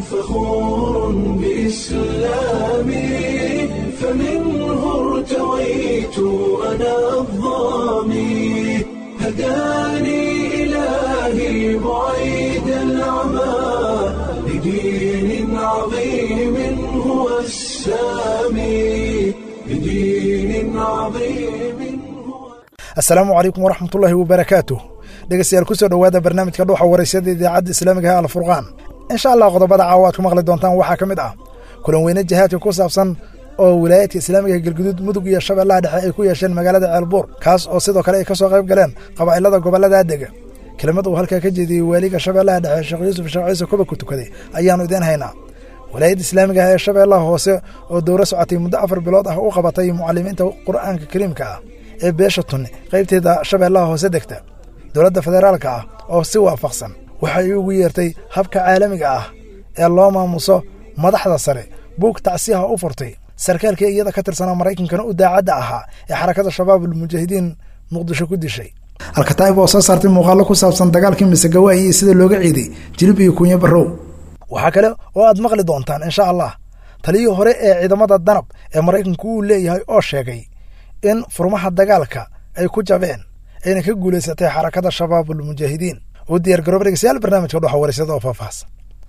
فخور بإسلامي فمنه ارتويت أنا الظامي هداني إلهي بعيد العمى لدين عظيم هو السامي لدين عظيم هو asalaamu calaykum waraxmatullaahi wabarakaatuh dhegeystayaal kusoo dhowaada barnaamijka dhuuxa waraysyada idaacadda islaamiga ee alfurqaan insha allah qodobada caawa aad ku maqli doontaan waxaa ka mid ah kulan weyne jihaadka ku saabsan oo wilaayadka islaamiga galguduud mudug iyo shabeellaha dhexe ay ku yeesheen magaalada ceelbuur kaas oo sidoo kale ay ka soo qayb galeen qabaa'ilada gobollada dega kelimad uu halkaa ka jeediyey waaliga shabeellaha dhexe sheekh yuusuf sheekh ciise kuba ku tukaday ayaannu idiin haynaa walaayadda islaamiga ah ee shabeellaha hoose oo dowro socotay muddo afar bilood ah u qabatay mucalimiinta qur'aanka kariimka ah ee beesha tunni qaybteeda shabeellaha hoose degta dowladda federaalka ah oo si waafaqsan waxay ugu yeertay habka caalamiga ah ee loo maamuso madaxda sare buug tacsiyaha u furtay sarkaalkii iyada ka tirsanaa maraykankana u daacadda ahaa ee xarakada shabaab almujaahidiin muqdisho ku dishay alkataa'ib oo soo saartay muuqaallo ku saabsan dagaalkii misegawaayi iyo sida looga ciiday jilib iyo kunyo barrow waxaa kale oo aad maqli doontaan insha allah taliyii hore ee ciidamada danab ee maraykanku uu leeyahay oo sheegay in furmaha dagaalka ay ku jabeen ayna ka guulaysatay xarakada shabaab almujaahidiin u diyaar garooba dhegeystayaal barnaamijka dhuxa waraysada oo faahfaahsan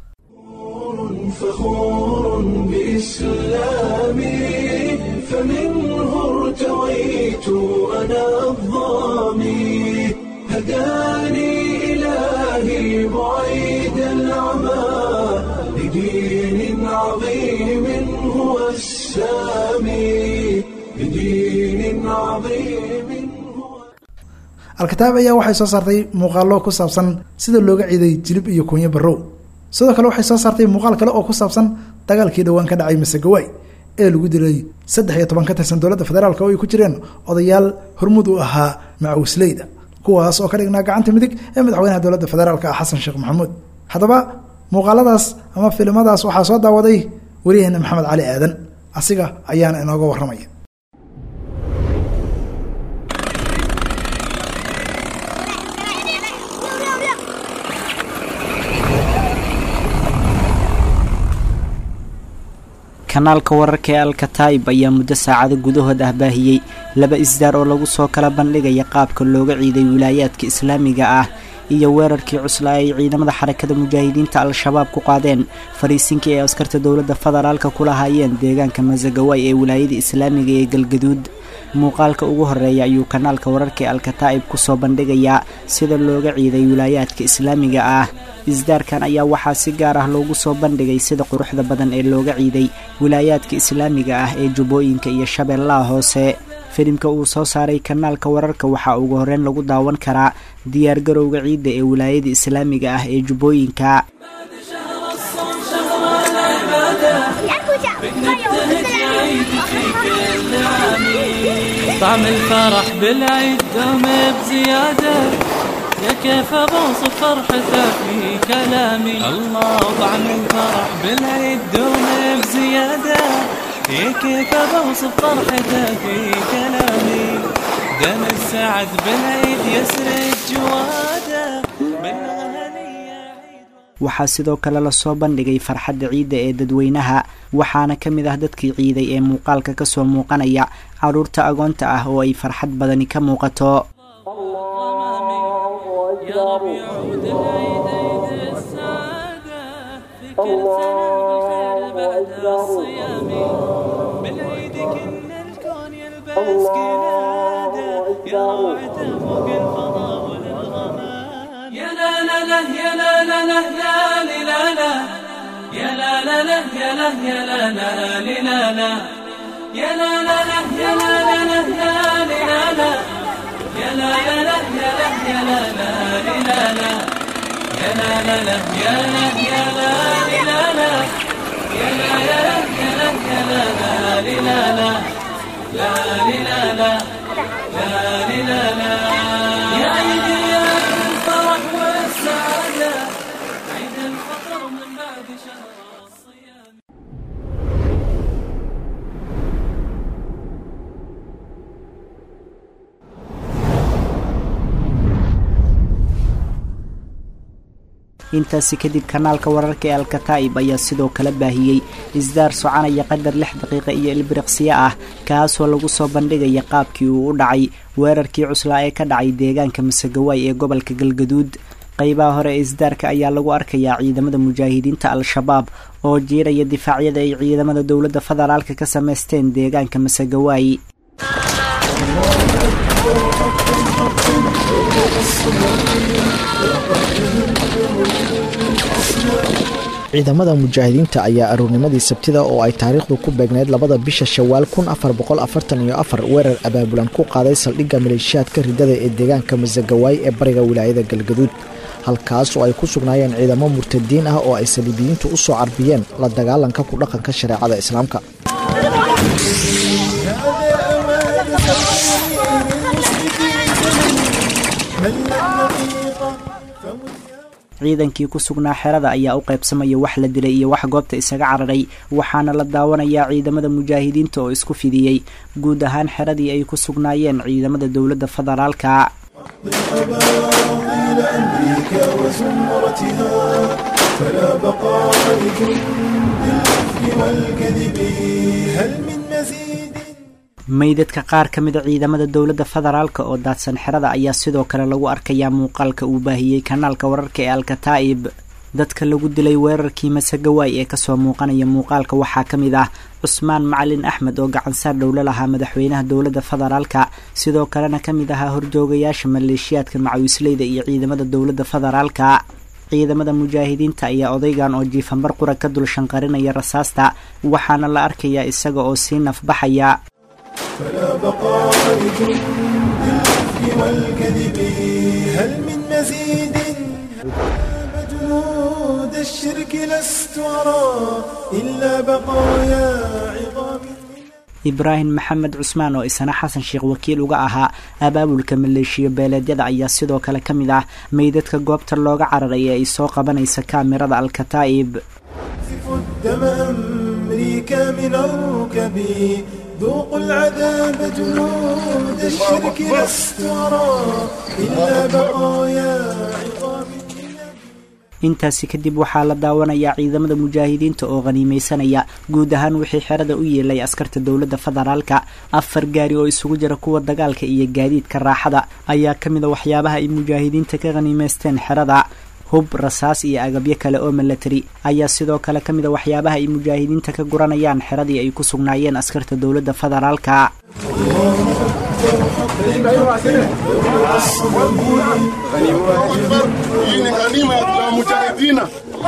فخور بإسلامي فمنه ارتويت أنا الظامي هداني إلهي بعيد العمى لدين عظيم هو السامي لدين عظيم هو alkitaab ayaa waxay soo saartay muuqaallo ku saabsan sida looga ciiday jilib iyo kunyo barrow sidoo kale waxay soo saartay muuqaal kale oo ku saabsan dagaalkii dhowaan ka dhacay masegawaay ee lagu dilay saddex iyo toban ka tirsan dowladda federaalk oo ay ku jireen odayaal hormud u ahaa macawisleyda kuwaas oo ka dhignaa gacanta midig ee madaxweynaha dowladda federaalk ah xasan sheekh maxamuud haddaba muuqaaladaas ama filimadaas waxaa soo daawaday wariyaheena maxamed cali aadan asiga ayaana inooga warramaya kanaalka wararka ee alkataib ayaa muddo saacado gudahood ah baahiyey laba isdaar oo lagu soo kala bandhigaya qaabka looga ciiday wilaayaadka islaamiga ah iyo weerarkii cuslaa ay ciidamada xarakada mujaahidiinta al-shabaab ku qaadeen fariisinkii ay askarta dowladda federaalka ku lahaayeen deegaanka masagawaay ee wilaayada islaamiga ee galgaduud muuqaalka ugu horeeya ayuu kanaalka wararka ee alkataa'ib kusoo bandhigayaa sida looga ciiday wilaayaadka islaamiga ah isdaarkan ayaa waxaa si gaar ah loogu soo bandhigay sida quruxda badan ee looga ciiday wilaayaadka islaamiga ah ee jubbooyinka iyo shabeellaha hoose filimka uu soo saaray kanaalka wararka waxaa ugu horreyn lagu daawan karaa diyaargarowga ciidda ee wilaayada islaamiga ah ee jubbooyinka طعم الفرح بالعيد دوم بزيادة يا كيف بوصف فرحته في كلامي الله طعم الفرح بالعيد دوم بزيادة يا كيف بوصف فرحته في كلامي دم السعد بالعيد يسرد جواده بالغنية عيد waxaa sidoo kale lasoo bandhigay farxadda ciidda ee dadweynaha waxaana ka mid ah dadkii ciiday ee muuqaalka kasoo muuqanaya carruurta agoonta ah oo ay farxad badani ka muuqato يا رب يعود العيد عيد السعادة في كل سنة بالخير بعد الصيام بالعيد كنا الكون يلبس قلادة يا روعته فوق الفضاء والغمام يا لا لا لا يا لا لا لا لا لي لا لا يا لا لا لا يا لا يا لا لا لي لا لا يا لا لا لا يا لا لا لا لا لي لا لا يا لا لا لا يا لا يا لا لا لي لا لا يا لا لا لا يا لا يا لا لي لا لا يا لا يا لا يا لا يا لا لا لي لا لا لا لي لا لا لا لي لا لا يا عيدي يا الفرح والسعادة عيد الفطر من بعد شهر الصيام intaasi kadib kanaalka wararka ee alkataa'ib ayaa sidoo kale baahiyey isdaar soconaya qadar lix daqiiqa iyo ilbiriqsiyo ah kaasoo lagu soo bandhigaya qaabkii uu u dhacay weerarkii cuslaa ee ka dhacay deegaanka masagawaay ee gobolka galgaduud qaybaha hore ee isdaarka ayaa lagu arkayaa ciidamada mujaahidiinta al-shabaab oo jiiraya difaacyada ay ciidamada dowladda federaalka ka samaysteen deegaanka masagawaay ciidamada mujaahidiinta ayaa aroornimadii sabtida oo ay taariikhdu ku beegneyd labada bisha shawaal kun afar boqol afartan iyo afar weerar abaabulan ku qaaday saldhigga maleeshiyaadka ridada ee deegaanka masagawaay ee bariga wilaayada galgaduud halkaas oo ay ku sugnaayeen ciidamo murtadiin ah oo ay saliibiyiintu u soo carbiyeen la dagaalanka ku dhaqanka shareecada islaamka ciidankii ku sugnaa xerada ayaa u qaybsamaya wax la dilay iyo wax goobta isaga cararay waxaana la daawanayaa ciidamada mujaahidiinta oo isku fidiyey guud ahaan xeradii ay ku sugnaayeen ciidamada dowladda federaalka meydadka qaar ka mida ciidamada dowladda federaalka oo daadsan xerada ayaa sidoo kale lagu arkayaa muuqaalka uu baahiyey kanaalka wararka ee alkataa'ib dadka lagu dilay weerarkii masagawaay ee kasoo muuqanaya muuqaalka waxaa ka mid ah cusmaan macalin axmed oo gacansaar dhowlo lahaa madaxweynaha dowladda federaalka sidoo kalena ka mid ahaa horjoogayaasha maleeshiyaadka macawisleyda iyo ciidamada dowladda federaalka ciidamada mujaahidiinta ayaa odaygan oo jiifanbar qura ka dul shanqarinaya rasaasta waxaana la arkayaa isaga oo sii nafbaxaya فلا بقاء لجند الإفك والكذب هل من مزيد جنود الشرك لست أرى إلا بقايا عظام ibraahim maxamed cusmaan oo isana xasan sheekh wakiil uga ahaa abaabulka maleeshiyo beeleedyada ayaa sidoo kale ka mid ah meydadka goobta looga cararay ee ay soo qabanaysa kaamirada alkataa'ib يقذف الدم أمريكا من الركب ذوقوا العذاب جنود الشرك لست أرى إلا بقايا عظام intaasi kadib waxaa la daawanayaa ciidamada mujaahidiinta oo khaniimeysanaya guud ahaan wixii xerada u yeelay askarta dowladda federaalka afar gaari oo isugu jira kuwa dagaalka iyo gaadiidka raaxada ayaa ka mid a waxyaabaha ay mujaahidiinta ka khaniimeysteen xerada hub rasaas iyo agabyo kale oo milatari ayaa sidoo kale ka mid a waxyaabaha ay mujaahidiinta ka guranayaan xeradii ay ku sugnaayeen askarta dowladda federaalka Hii ni ganima ya mujahidina.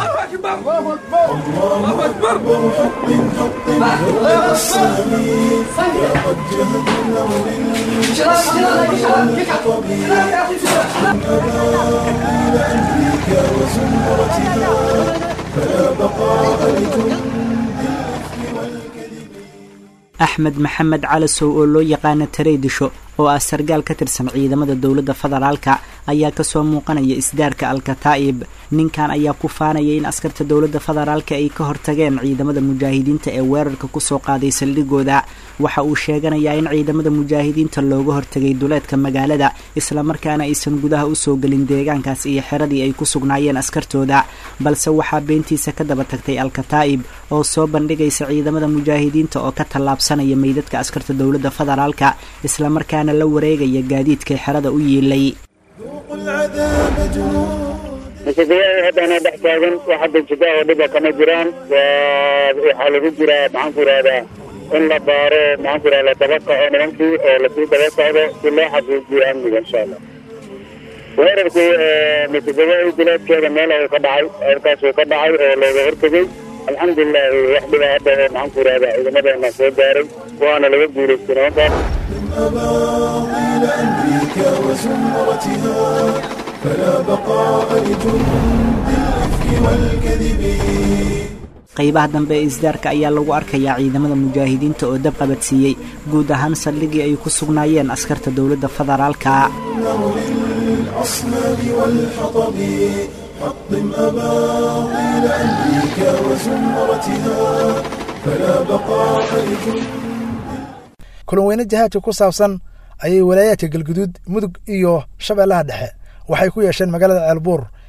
axmed maxamed calasow oo loo yaqaana tareydisho oo ah sargaal ka tirsan ciidamada dowladda federaalka ayaa kasoo muuqanaya isdaarka alkataa'ib ninkan ayaa ku faanaya in askarta dowladda federaalka ay ka hortageen ciidamada mujaahidiinta ee weerarka kusoo qaaday saldhigooda waxa uu sheeganayaa in ciidamada mujaahidiinta looga hortagay duleedka magaalada islamarkaana aysan gudaha usoo gelin deegaankaas iyo xeradii ay ku sugnaayeen askartooda balse waxaa beentiisa ka daba tagtay alkataa'ib oo soo bandhigaysa ciidamada mujaahidiinta oo ka tallaabsanaya meydadka askarta dowladda federaalka islamarkaana la wareegaya gaadiidkay xerada u yiilay ذوقوا العذاب جنود masiifayaal haddana dhex taagan wax hadda jida oo dhiba kama jiraan waa waxaa lagu jiraa maxaan ku ihahdaa in la baaro maxaan ku ihahdaa daba kaco nimankii oo lasii daba socdo si loo xaqiijiyo amniga insha allah weerarkii masiifayaal bilaadkeeda meel ayuu ka dhacay halkaasuu ka dhacay oo looga hortegey alxamdulilahi wax dhiba hadda oo maxaan ku ihahdaa ciidamadeena soo gaaray waana laga guulaystay nimankaas أباطيل أمريكا وزمرتها فلا بقاء لجند الإفك والكذب qaybaha dambe ee isdaarka ayaa lagu arkayaa ciidamada mujaahidiinta oo dab qabadsiiyey guud ahaan saldhigii ay ku sugnaayeen askarta dowladda federaalka للأصنام والحطب حطم أباطيل أمريكا وزمرتها فلا بقاء لجند kulan weyne jihaadka ku saabsan ayay walaayaadka galguduud mudug iyo shabeellaha dhexe waxay ku yeesheen magaalada ceelbuur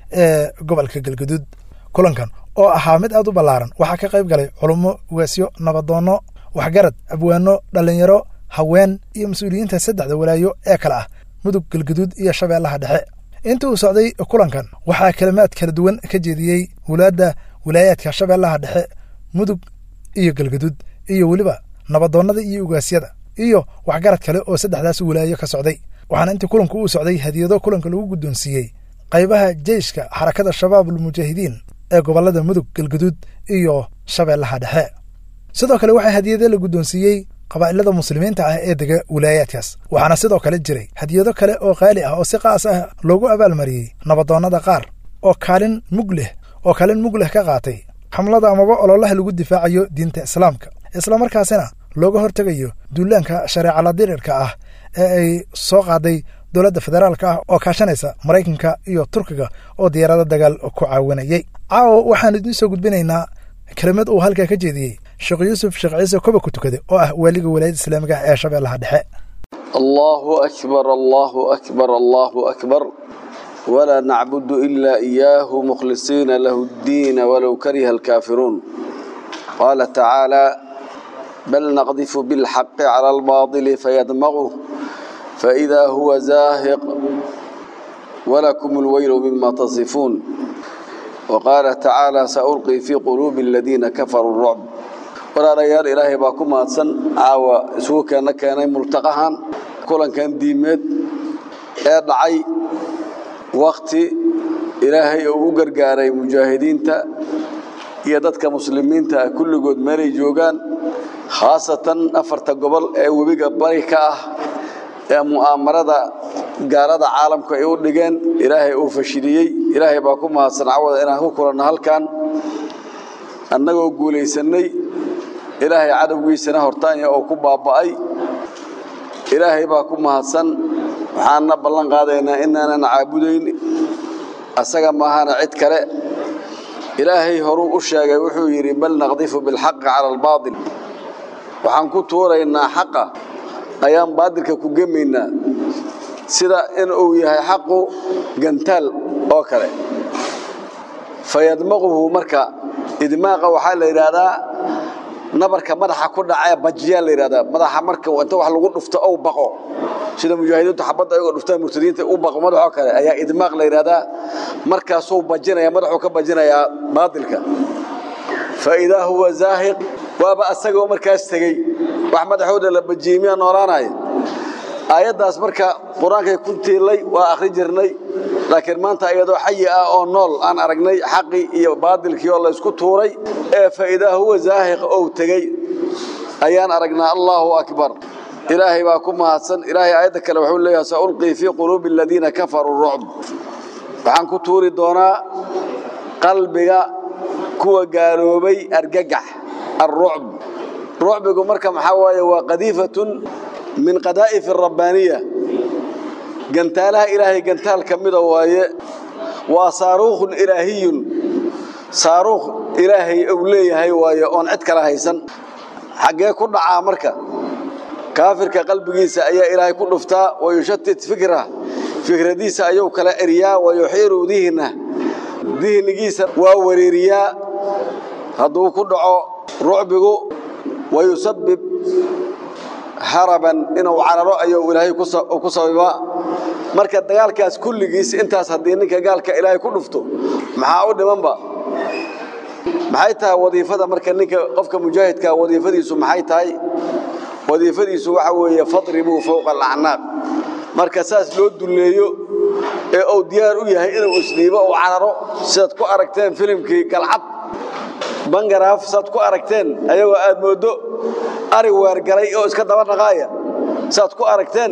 ee gobolka galgaduud kulankan oo ahaa mid aad u ballaaran waxaa ka qayb galay culummo ugaasyo nabadoonno waxgarad abwaano dhallinyaro haween iyo mas-uuliyiinta saddexda walaayo ee kale ah mudug galgaduud iyo shabeellaha dhexe inta uu socday kulankan waxaa kalimaad kala duwan ka jeediyey wulaadda wilaayaadka shabeellaha dhexe mudug iyo galgaduud iyo weliba nabadoonnada iyo ugaasyada iyo waxgarad kale oo saddexdaas walaayo ka socday waxaana intii kulanku uu socday hadiyado kulanka lagu guddoonsiiyey qaybaha jeyshka xarakada shabaabul mujaahidiin ee gobollada mudug galgaduud iyo shabeellaha dhexe sidoo kale waxaa hadiyado la guddoonsiiyey qabaa'ilada muslimiinta ah ee dega wilaayaadkaas waxaana sidoo kale jiray hadiyado kale oo qaali ah oo si qaas ah loogu abaalmariyey nabadoonnada qaar oo kaalin mug leh oo kaalin mug leh ka qaatay xamlada amaba ololaha lagu difaacayo diinta islaamka islamarkaasina looga hortegayo duulaanka shareecala dirirka ah ee ay soo qaaday dowladda federaalka ah oo kaashanaysa maraykanka iyo turkiga oo diyaarado dagaal ku caawinayay caawo waxaan idiin soo gudbinaynaa kelimad uu halkaa ka jeediyey sheekh yuusuf sheekh ciise koba ku tukade oo ah waaliga walaayadda islaamiga ah ee shabeellaha dhexe الله أكبر الله أكبر الله أكبر ولا نعبد إلا إياه مخلصين له الدين ولو كره الكافرون قال تعالى بل نقذف بالحق على الباطل فيدمغه فإذا هو زاهق ولكم الويل مما تصفون وقال تعالى سألقي في قلوب الذين كفروا الرعب walaalayaal ilaahay baa ku mahadsan caawa isugu keena keenay multaqahan kulankan diimeed ee dhacay wakti ilaahay uu u gargaaray mujaahidiinta iyo dadka muslimiinta ah kulligood meelay joogaan khaasatan afarta gobol ee webiga bari ka ah ee mu'aamarada gaalada caalamku ay u dhigeen ilaahay uu fashiliyey ilaahay baa ku mahadsan cawada inaan ku kulanno halkan annagoo guulaysannay ilaahay cadowgiisana hortaanya oo ku baaba'ay ilaahay baa ku mahadsan waxaanna ballan qaadaynaa inaanan caabudayn asaga maahana cid kale ilaahay horuu u sheegay wuxuu yidhi bal naqdifu bilxaqi cala albaatil waxaan ku tuuraynaa xaqa ayaan baadilka ku gemaynaa sida in uu yahay xaqu gantaal oo kale fayadmaquhu marka idmaaqa waxaa la yidhaahdaa nabarka madaxa ku dhacee bajiyaa la yidhahdaa madaxa marka inta wax lagu dhufto ou baqo sida mujaahidiintu xabadda ayagoo dhuftaan murtadiinta u baqo madaxoo kale ayaa idmaaq la yidhahdaa markaasuu bajinaya madaxuu ka bajinayaa baadilka fa idaa huwa zaahiq waaba asagoo markaas tegey wax madaxooda la bajiyey miyaa noolaanaya aayaddaas marka qur-aankay ku tiilay waa akhri jirnay laakiin maanta iyadoo xayi ah oo nool aan aragnay xaqii iyo baadilkii oo laysku tuuray ee faidaa huwa zaahiq ou tegey ayaan aragnaa allaahu akbar ilaahay baa ku mahadsan ilaahay aayadda kale wuxuu leeyahay saulqii fii quluubi aladiina kafaruu rucb waxaan ku tuuri doonaa qalbiga kuwa gaaloobay argagax alrucb rucbigu marka maxaa waaye waa qadiifatun min qadaa'if rabbaaniya gantaalaha ilaahay gantaal ka mida waaye waa saaruukhun ilaahiyun saaruukh ilaahay uu leeyahay waaye oon cid kala haysan xaggee ku dhacaa marka kaafirka qalbigiisa ayaa ilaahay ku dhuftaa wayushatit fikra fikradiisa ayuu kala eriyaa wayuxiiru dihna dihnigiisa waa wareeriyaa hadduu ku dhaco rucbigu wayusabib haraban inuu cararo ayuu ilaahay ku sababaa marka dagaalkaas kulligiis intaas haddii ninka gaalka ilaahay ku dhufto maxaa u dhimanba maxay tahay wadiifada marka ninka qofka mujaahidka wadiifadiisu maxay tahay wadiifadiisu waxa weeye fadribuu fowqa alacnaaq marka saas loo dulleeyo ee uu diyaar u yahay inuu isdhiibo uu cararo sidaad ku aragteen filimkii galcad bangaraaf saad ku aragteen ayagoo aad mooddo ari weergalay oo iska daba dhaqaaya saad ku aragteen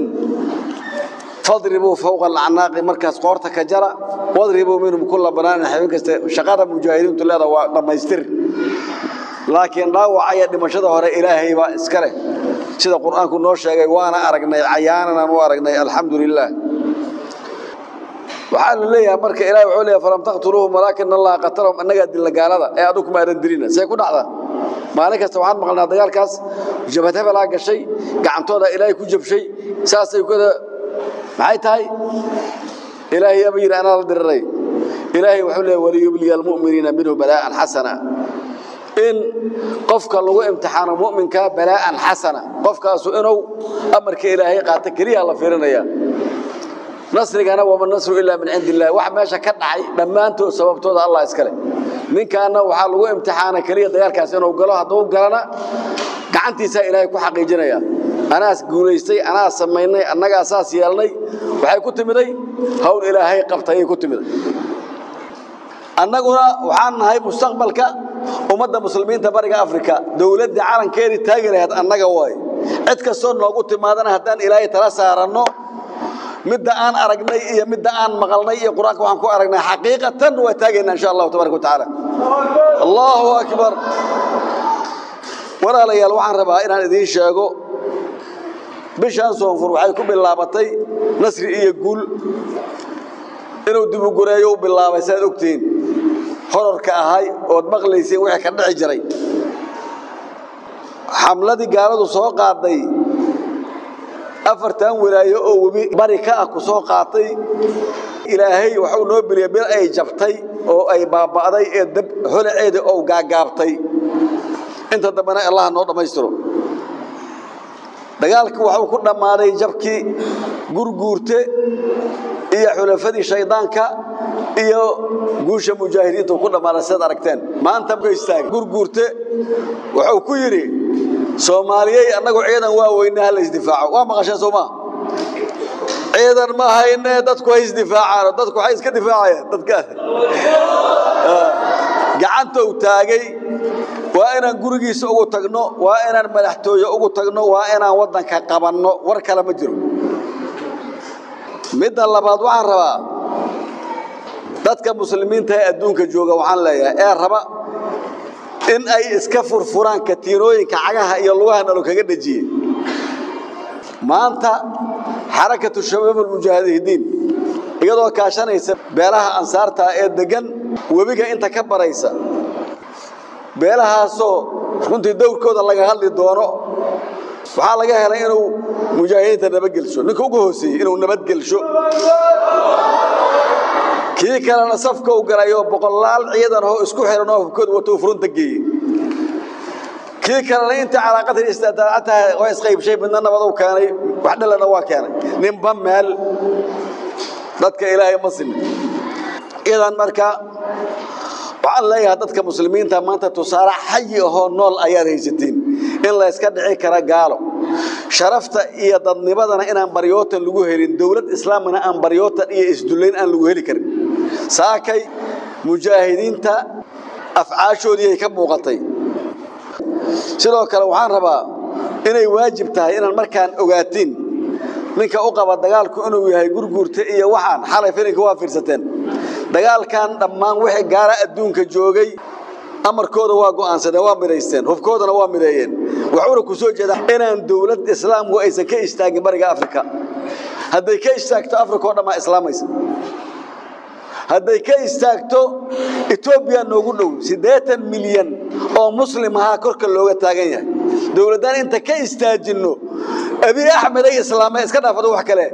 fadribuu fowqa alacnaaqi markaas qoorta ka jara wadribuu minhum kulla banaanin xibin kaste shaqada mujaahidiintu leeda waa dhammaystir laakiin dhaawaca iyo dhimashada hore ilaahay baa iska leh sida qur'aanku noo sheegay waana aragnay cayaananaan u aragnay alxamdu lilaah waxaa la leeyahay marka ilahay wuxuu leeyahay falam taqtuluuhum walaakin allaha qatalahum annagaa dilla gaalada ee adigu kuma aadan dilina see ku dhacda maalin kasta waxaan maqlnaa dagaalkaas jabhad hebelaa gashay gacantooda ilaahay ku jabshay saasay kada maxay tahay ilaahay aba yidhi anaa la diriray ilaahay wuxuu leeyahy waliyubliya almu'miniina minhu balaa'an xasana in qofka lagu imtixaano mu'minka balaa'an xasana qofkaasu inuu amarka ilaahay qaato keliya la fiirinaya nasrigana wama nasru ilaa min cindi illahi wax meesha ka dhacay dhammaantood sababtooda allah iskale ninkaana waxaa lagu imtixaana keliya dagaalkaas inuu galo hadduu galana gacantiisaa ilaahay ku xaqiijinaya anaas guulaystay anaa samaynay annagaa saas yeelnay waxay ku timiday hawl ilaahay qabtayay ku timiday annaguna waxaan nahay mustaqbalka ummadda muslimiinta bariga afrika dowladdii calankeedii taagi lahayd annaga waaye cid kastoo noogu timaadana haddaan ilaahay tala saaranno midda aan aragnay iyo midda aan maqalnay iyo qur-aanka waxaan ku aragnay xaqiiqatan waa taagaynaa insha allahu tabaraka watacaala allahu akbar walaalayaal waxaan rabaa inaan idiin sheego bishaan soonfur waxay ku bilaabatay nasri iyo guul inuu dibugureeyo u bilaabay saad ogtihiin horarka ahay ood maqlayseen wixii ka dhici jiray xamladii gaaladu soo qaaday afartan walaayo oo webi bari ka ah ku soo qaatay ilaahay waxuu noo beliyey bil ay jabtay oo ay baaba'day ee dab holaceeda oo gaagaabtay inta dambena allah noo dhammaystiro dagaalkii waxuu ku dhammaaday jabkii gurguurte iyo xulafadii shaydaanka iyo guusha mujaahidiinta ku dhammaaday sidaad aragteen maanta ka istaag gurguurte wuxuu ku yidhi soomaaliyey annagu ciidan waa weyne ha la isdifaaco waa maqasheen soo maa ciidan ma hayne dadku hay isdifaacaan dadku waxay iska difaacayaan dadka gacanta uu taagay waa inaan gurigiisa ugu tagno waa inaan madaxtooye ugu tagno waa inaan waddanka qabanno war kale ma jiro midda labaad waxaan rabaa dadka muslimiinta ee adduunka jooga waxaan leeyahay ee raba in ay iska furfuraan katiinooyinka cagaha iyo lugaha nalo kaga dhejiyey maanta xarakatu shabaab almujaahidiin iyadoo kaashanaysa beelaha ansaarta ee degan webiga inta ka baraysa beelahaasoo runtii dowrkooda laga hadli doono waxaa laga helay inuu mujaahidiinta nabadgelsho ninka ugu hooseeyey inuu nabadgelsho kii kalena safka u galayo boqolaal ciidan oo isku xiran oo hubkooda wato furunta geeyey kii kalena intii calaaqadii istaataataha waa isqaybshay midna nabad u keenay wax dhalana waa keenay ninba meel dadka ilaahay ma simin idan marka waxaan leeyahay dadka muslimiinta maanta tusaale xayi ahoo nool ayaad haysatiin in la iska dhici kara gaalo sharafta iyo dadnimadana inaan baryootan lagu helin dowlad islaamina aan baryootan iyo isdullayn aan lagu heli karin saakay mujaahidiinta afcaashoodii ay ka muuqatay sidoo kale waxaan rabaa inay waajib tahay inaan markaan ogaatiin ninka u qaba dagaalku inuu yahay gurguurta iyo waxaan xalay filinka waa fiirsateen dagaalkan dhammaan wixii gaara adduunka joogay amarkooda waa go'aansadeen waa midhaysteen hubkoodana waa midheeyeen waxuuna ku soo jeedaa inaan dowlad islaamku aysan ka istaagin bariga afrika hadday ka istaagto afrika oo dhammaa islaamaysa hadday ka istaagto etoobiya noogu dhow siddeetan milyan oo muslim ahaa korka looga taagan yahay dowladdaan inta ka istaajinno abiy axmed ay islaameen iska dhaafado wax kale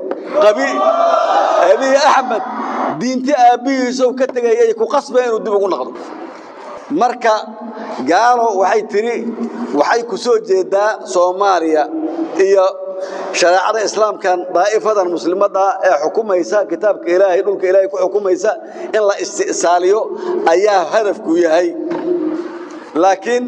abiy axmed diinti aabbihiisow ka tegay ay ku qasbeen inuu dib ugu noqdo marka gaalo waxay tidhi waxay ku soo jeedaa soomaaliya iyo shareecada islaamkan daa'ifadan muslimadda ee xukumaysa kitaabka ilaahay dhulka ilaahay ku xukumaysa in la isti'saaliyo ayaa hadafku yahay laakiin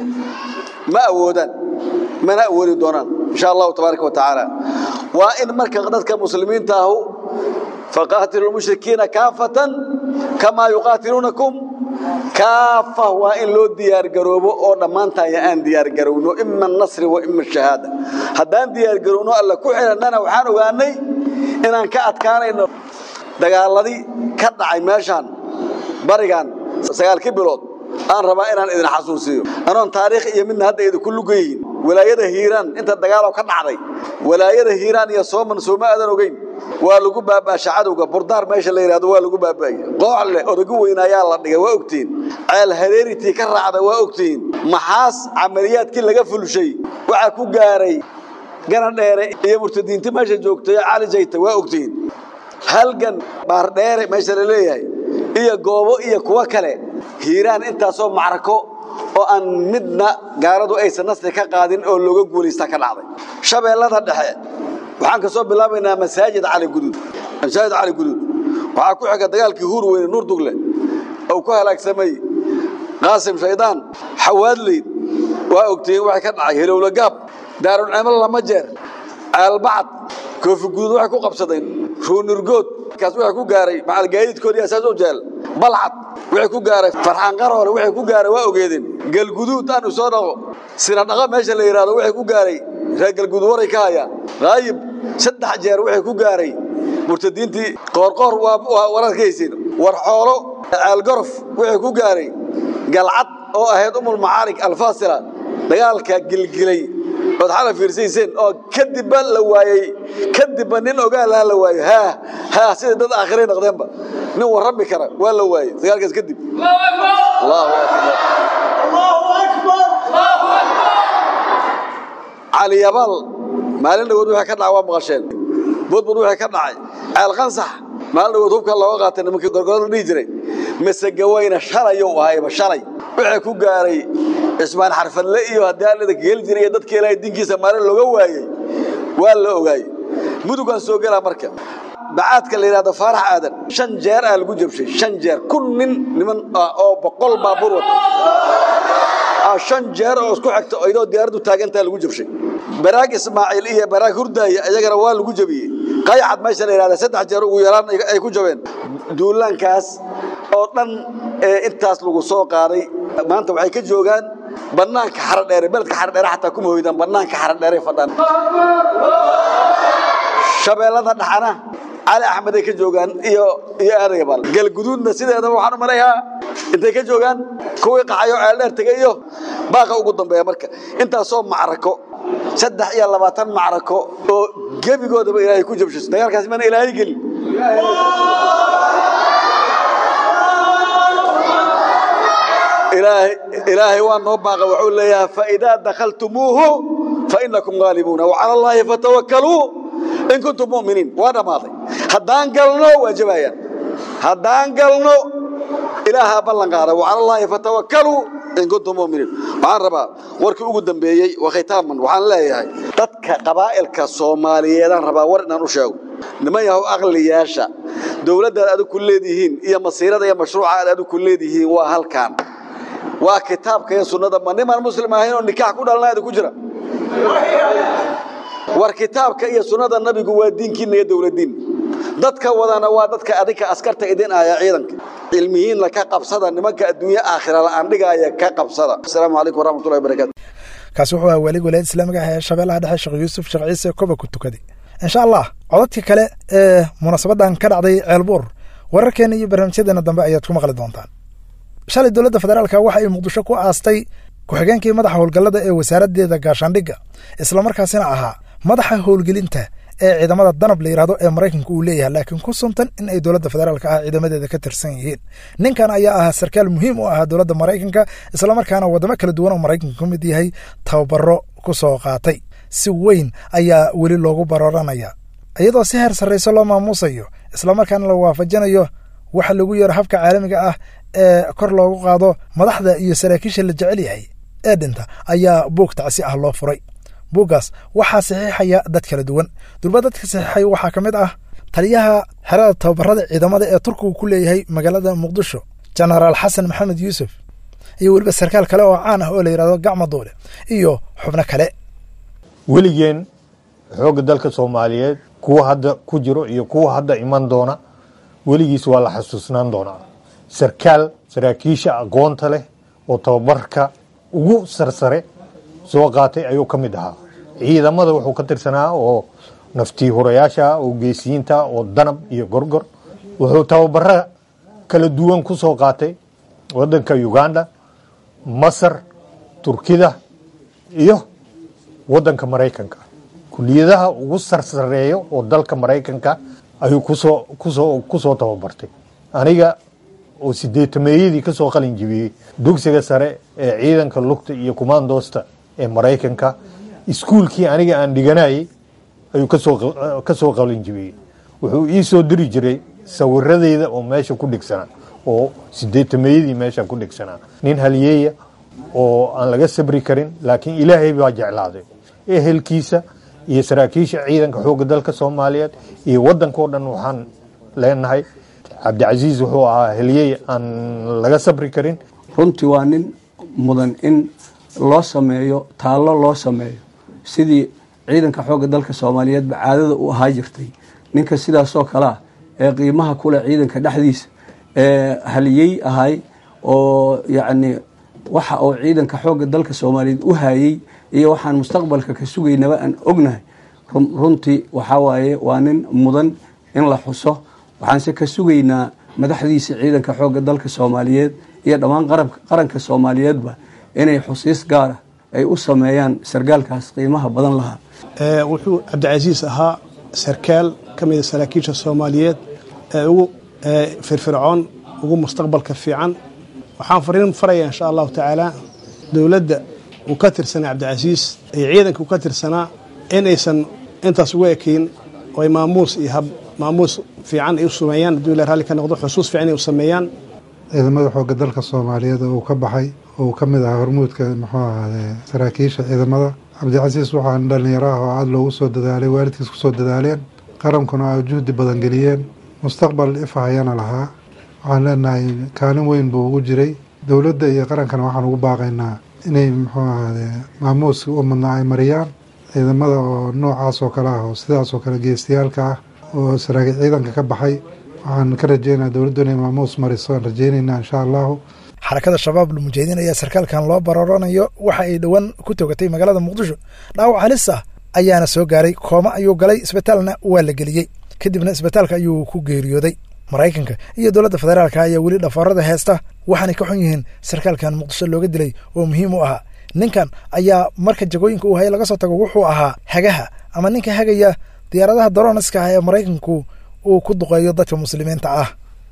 ma awoodaan mana awoodi doonaan insha allahu tabaaraka wa tacaala waa in marka dadka muslimiinta ahu faqaatilu lmushrikiina kaafatan kamaa yuqaatiluunakum kaafa waa in loo diyaargaroobo oo dhammaantaaya aan diyaargarowno ima anasri wa ima ashahaada haddaan diyaargarowno alla ku xidhannana waxaan ogaanay inaan ka adkaanayno dagaaladii ka dhacay meeshaan barigan sagaalkii bilood aan rabaa inaan idin xasuusiyo anoon taariikh iyo midna hadda idinku lugayihin walaayada hiiraan inta dagaaloo ka dhacday walaayada hiiraan iyo sooman sooma aadan ogeyn waa lagu baabaasha cadowga burdaar meesha la yidhahdo waa lagu baabaayey qooxle odagu weyn ayaa la dhigay waa ogtihiin ceel hareeritii ka raacda waa ogtihiin maxaas camaliyaadkii laga fulshay waxaa ku gaaray ganadheere iyo murtadiinti meesha joogtay cali jayta waa ogtihiin halgan baardheere meesha la leeyahay iyo goobo iyo kuwo kale hiiraan intaasoo macrako oo aan midna gaaladu aysan nasri ka qaadin oo looga guulaysta ka dhacday shabeellada dhexe waxaan ka soo bilaabaynaa masaajid cali guduud masaajid cali guduud waxaa ku xiga dagaalkii huur weyne nuur dugle oo ku halaagsamay qaasim shaydaan xawaadleyd waa ogtihiin waxay ka dhacay helowla gaab daarulcimalo lama jeer caalbacad koofi guduud waxay ku qabsadeen ruunurgood kaas waxay ku gaaray macalgaadiidkoodii asaas u jeel balcad waxay ku gaaray farxaan qaroole waxay ku gaaray waa ogeedeen galguduud aan u soo dhaqo sina dhaqo meesha la yidhaahdo waxay ku gaaray reer galguduud waray ka hayaan qaayib saddex jeer waxay ku gaaray murtadiintii qoorqoor waa wararkaysiin war xoolo caalgorof waxay ku gaaray galcad oo ahayd umul macaarig alfaasila dagaalka gilgilay ood xala fiirsayseen oo kadibba la waayey kadibba nin ogaalaha la waayo haa haa sida dad aakhiray noqdeenba nin warrami kara waa la waayey dagaalkaas kadib allahu akbar cali yabaal maalin dhawood waxay ka dhacay waa maqasheen budbud waxay ka dhacay ceel qansax maalin dhawood hubka looga qaatay nimankii gorgorada dhihi jiray masegawayna shalayou ahayba shalay waxay ku gaaray cismaan xarfadle iyo haddii allada geli jiray iyo dadka ilaahay dinkiisa maalin looga waayey waa la ogaayey mudugaan soo gelaa marka bacaadka la yidhahdo faarax aadan shan jeer aa lagu jabshay shan jeer kun nin niman ah oo boqol baabuur wata shan jeer oo isku xigta iyadoo diyaaraddu taagantaa lagu jabshay baraag ismaaciil iyo baraag hurdaaya iyagana waa lagu jabiyey qayacad meesha la yidhahda saddex jeer ugu yaraan ay ku jabeen duulaankaas oo dhan ee intaas lagu soo qaaday maanta waxay ka joogaan bannaanka xaradheere beledka xaradheere xataa kuma hoydaan bannaanka xaradheere fadhaan shabeellada dhaxana cali axmed ay ka joogaan iyo iyo aadayabal galguduudna sideedaba waxaan u malayaa intay ka joogaan kuwii qaxayo ceeldheer tegay iyo baaqa ugu dambeeya marka intaasoo macrako saddex iyo labaatan macrako oo gebigoodaba ilaahay ku jabshiso dagaalkaasi mana ilaahay gelin ilaahay waa noo baaqa wuxuu leeyahay faidaa dakhaltumuuhu fainakum gaalibuuna wacala allaahi fatawakkaluu in kuntum mu'miniin waa dhammaaday haddaan galno waa jabaayaan haddaan galno ilaahaa ballan qaada wacala allaahi fatawakkaluu in kuntum mu'miniin waxaan rabaa warkii ugu dambeeyey waa khitaaman waxaan leeyahay dadka qabaa'ilka soomaaliyeedaan rabaa war inaan u sheego niman yahow aqliyaasha dowladdaad adigu ku leedihiin iyo masiirada iyo mashruuca aad adigu ku leedihiin waa halkaan waa kitaabka iyo sunnada ma nimaan muslim ahayn oo nikaax ku dhalna idinku jira war kitaabka iyo sunnada nabigu waa diinkiina iyo dowladdiin dadka wadana waa dadka adinka askarta idin aya ciidanka cilmihiinna ka qabsada nimanka adduunye aakhira la'aan dhigaaya ka qabsada asalaamu calaykum waraxmatullahi wabarakaatu kaasi wuxuu ahaa welig walaayad islaamiga ah ee shabeellaha dhexe sheekh yuusuf sheekh ciise koba ku tukaday insha allah codadka kale ee munaasabadan ka dhacday ceelbuur wararkeena iyo barnaamijyadeena dambe ayaad ku maqli doontaan shalay dowladda federaalka waxa ay muqdisho ku aastay ku-xigeenkii madaxa howlgallada ee wasaaraddeeda gaashaandhigga islamarkaasina ahaa madaxa howlgelinta ee ciidamada danab la yidhahdo ee maraykanka uu leeyahay laakiin ku suntan in ay dowladda federaalka ah ciidamadeeda ka tirsan yihiin ninkan ayaa ahaa sarkaal muhiim u ahaa dowladda maraykanka islamarkaana waddamo kala duwan oo maraykanka ka mid yahay tababaro ku soo qaatay si weyn ayaa weli loogu barooranaya iyadoo si heer sarrayso loo maamuusayo islamarkaana la waafajinayo waxa lagu yeero habka caalamiga ah ee kor loogu qaado madaxda iyo saraakiisha la jecel yahay ee dhinta ayaa buug tacsi ah loo furay buuggaas waxaa saxiixaya dad kala duwan durba dadka saxiixay waxaa ka mid ah taliyaha xerada tababarada ciidamada ee turkigu ku leeyahay magaalada muqdisho jenaraal xasan maxamed yuusuf iyo weliba sarkaal kale oo caan ah oo la yidhahdo gacma duule iyo xubno kale weligeen xoogga dalka soomaaliyeed kuwa hadda ku jiro iyo kuwa hadda iman doona weligiis waa la xasuusnaan doonaa sarkaal saraakiisha aqoonta leh oo tababarka ugu sarsare soo qaatay ayuu ka mid ahaa ciidamada wuxuu ka tirsanaa oo naftii hurayaasha oo geesiyiinta oo danab iyo gorgor wuxuu tababara kala duwan ku soo qaatay wadanka uganda masar turkida iyo wadanka maraykanka kuliyadaha ugu sarsareeyo oo dalka maraykanka ayuu kusoo kusoo kusoo tababartay aniga oo sideetameeyadii ka soo qalin jibiyey dugsiga sare ee ciidanka lugta iyo kumaandoosta ee maraykanka iskuulkii aniga aan dhiganayay ayuu kasoo ka soo qalin jibiyey wuxuu ii soo diri jiray sawiradeyda oo meesha ku dhigsanaa oo sideetamayadii meeshan ku dhegsanaa nin haliyeeya oo aan laga sabri karin laakiin ilaahay baa jeclaaday ehelkiisa iyo saraakiisha ciidanka xoogga dalka soomaaliyeed iyo waddankao dhan waxaan leenahay cabdicasiis wuxuu ahaa heliyey aan laga sabri karin runtii waa nin mudan in loo sameeyo taallo loo sameeyo sidii ciidanka xoogga dalka soomaaliyeedba caadada u ahaa jirtay ninka sidaasoo kale ah ee qiimaha kule ciidanka dhexdiisa ee haliyey ahay oo yacni waxa uu ciidanka xoogga dalka soomaaliyeed u hayey iyo waxaan mustaqbalka ka sugaynaba aan ognahay runtii waxaa waaye waa nin mudan in la xuso waxaanse ka sugaynaa madaxdiisa ciidanka xoogga dalka soomaaliyeed iyo dhammaan qaranka soomaaliyeedba inay xusiis gaara ay u sameeyaan sargaalkaas qiimaha badan lahaa wuxuu cabdicasiis ahaa sarkaal ka mida saraakiisha soomaaliyeed ee ugu firfircoon ugu mustaqbalka fiican waxaan fariin faraya insha allahu tacaala dowladda uu ka tirsanaa cabdicasiis iyo ciidanka uu ka tirsanaa inaysan intaas ugu ekeyn oo ay maamuus iyo hab maamuus fiican ay u sameeyaan hadduu ila raalli ka noqdo xusuus fiican ay u sameeyaan ciidamada xoogga dalka soomaaliyeed oo uu ka baxay oo uu ka mid ahaa hormuudka muxuu ahaade saraakiisha ciidamada cabdicasiis waxaan dhallinyaro ah oo aada loogu soo dadaalay waalidkiis ku soo dadaaleen qarankuna ay juhdi badan geliyeen mustaqbal ifahayana lahaa waxaan leenahay kaalin weyn buu ugu jiray dowladda iyo qarankana waxaan ugu baaqaynaa inay muxuu ahaade maamuuska u madnaa ay mariyaan ciidamada oo noocaas oo kale ah oo sidaas oo kale geestayaalka ah oo saraakiil ciidanka ka baxay waxaan ka rajeynaa dowladdu inay maamuus mariso aan rajeynaynaa insha allahu xarakada shabaab lmujahidiin ayaa sarkaalkan loo bararanayo waxa ay dhowaan ku togatay magaalada muqdisho dhaawac halis ah ayaana soo gaaray kooma ayuu galay isbitaalna waa la geliyey kadibna isbitaalka ayuu ku geeriyooday maraykanka iyo dowladda federaalka ayaa weli dhafoorada heesta waxaanay ka xun yihiin sarkaalkan muqdisho looga dilay oo muhiim u ahaa ninkan ayaa marka jagooyinka uu hayay laga soo tago wuxuu ahaa hagaha ama ninka hagaya diyaaradaha daroniska ah ee maraykanku uu ku duqeeyo dadka muslimiinta ah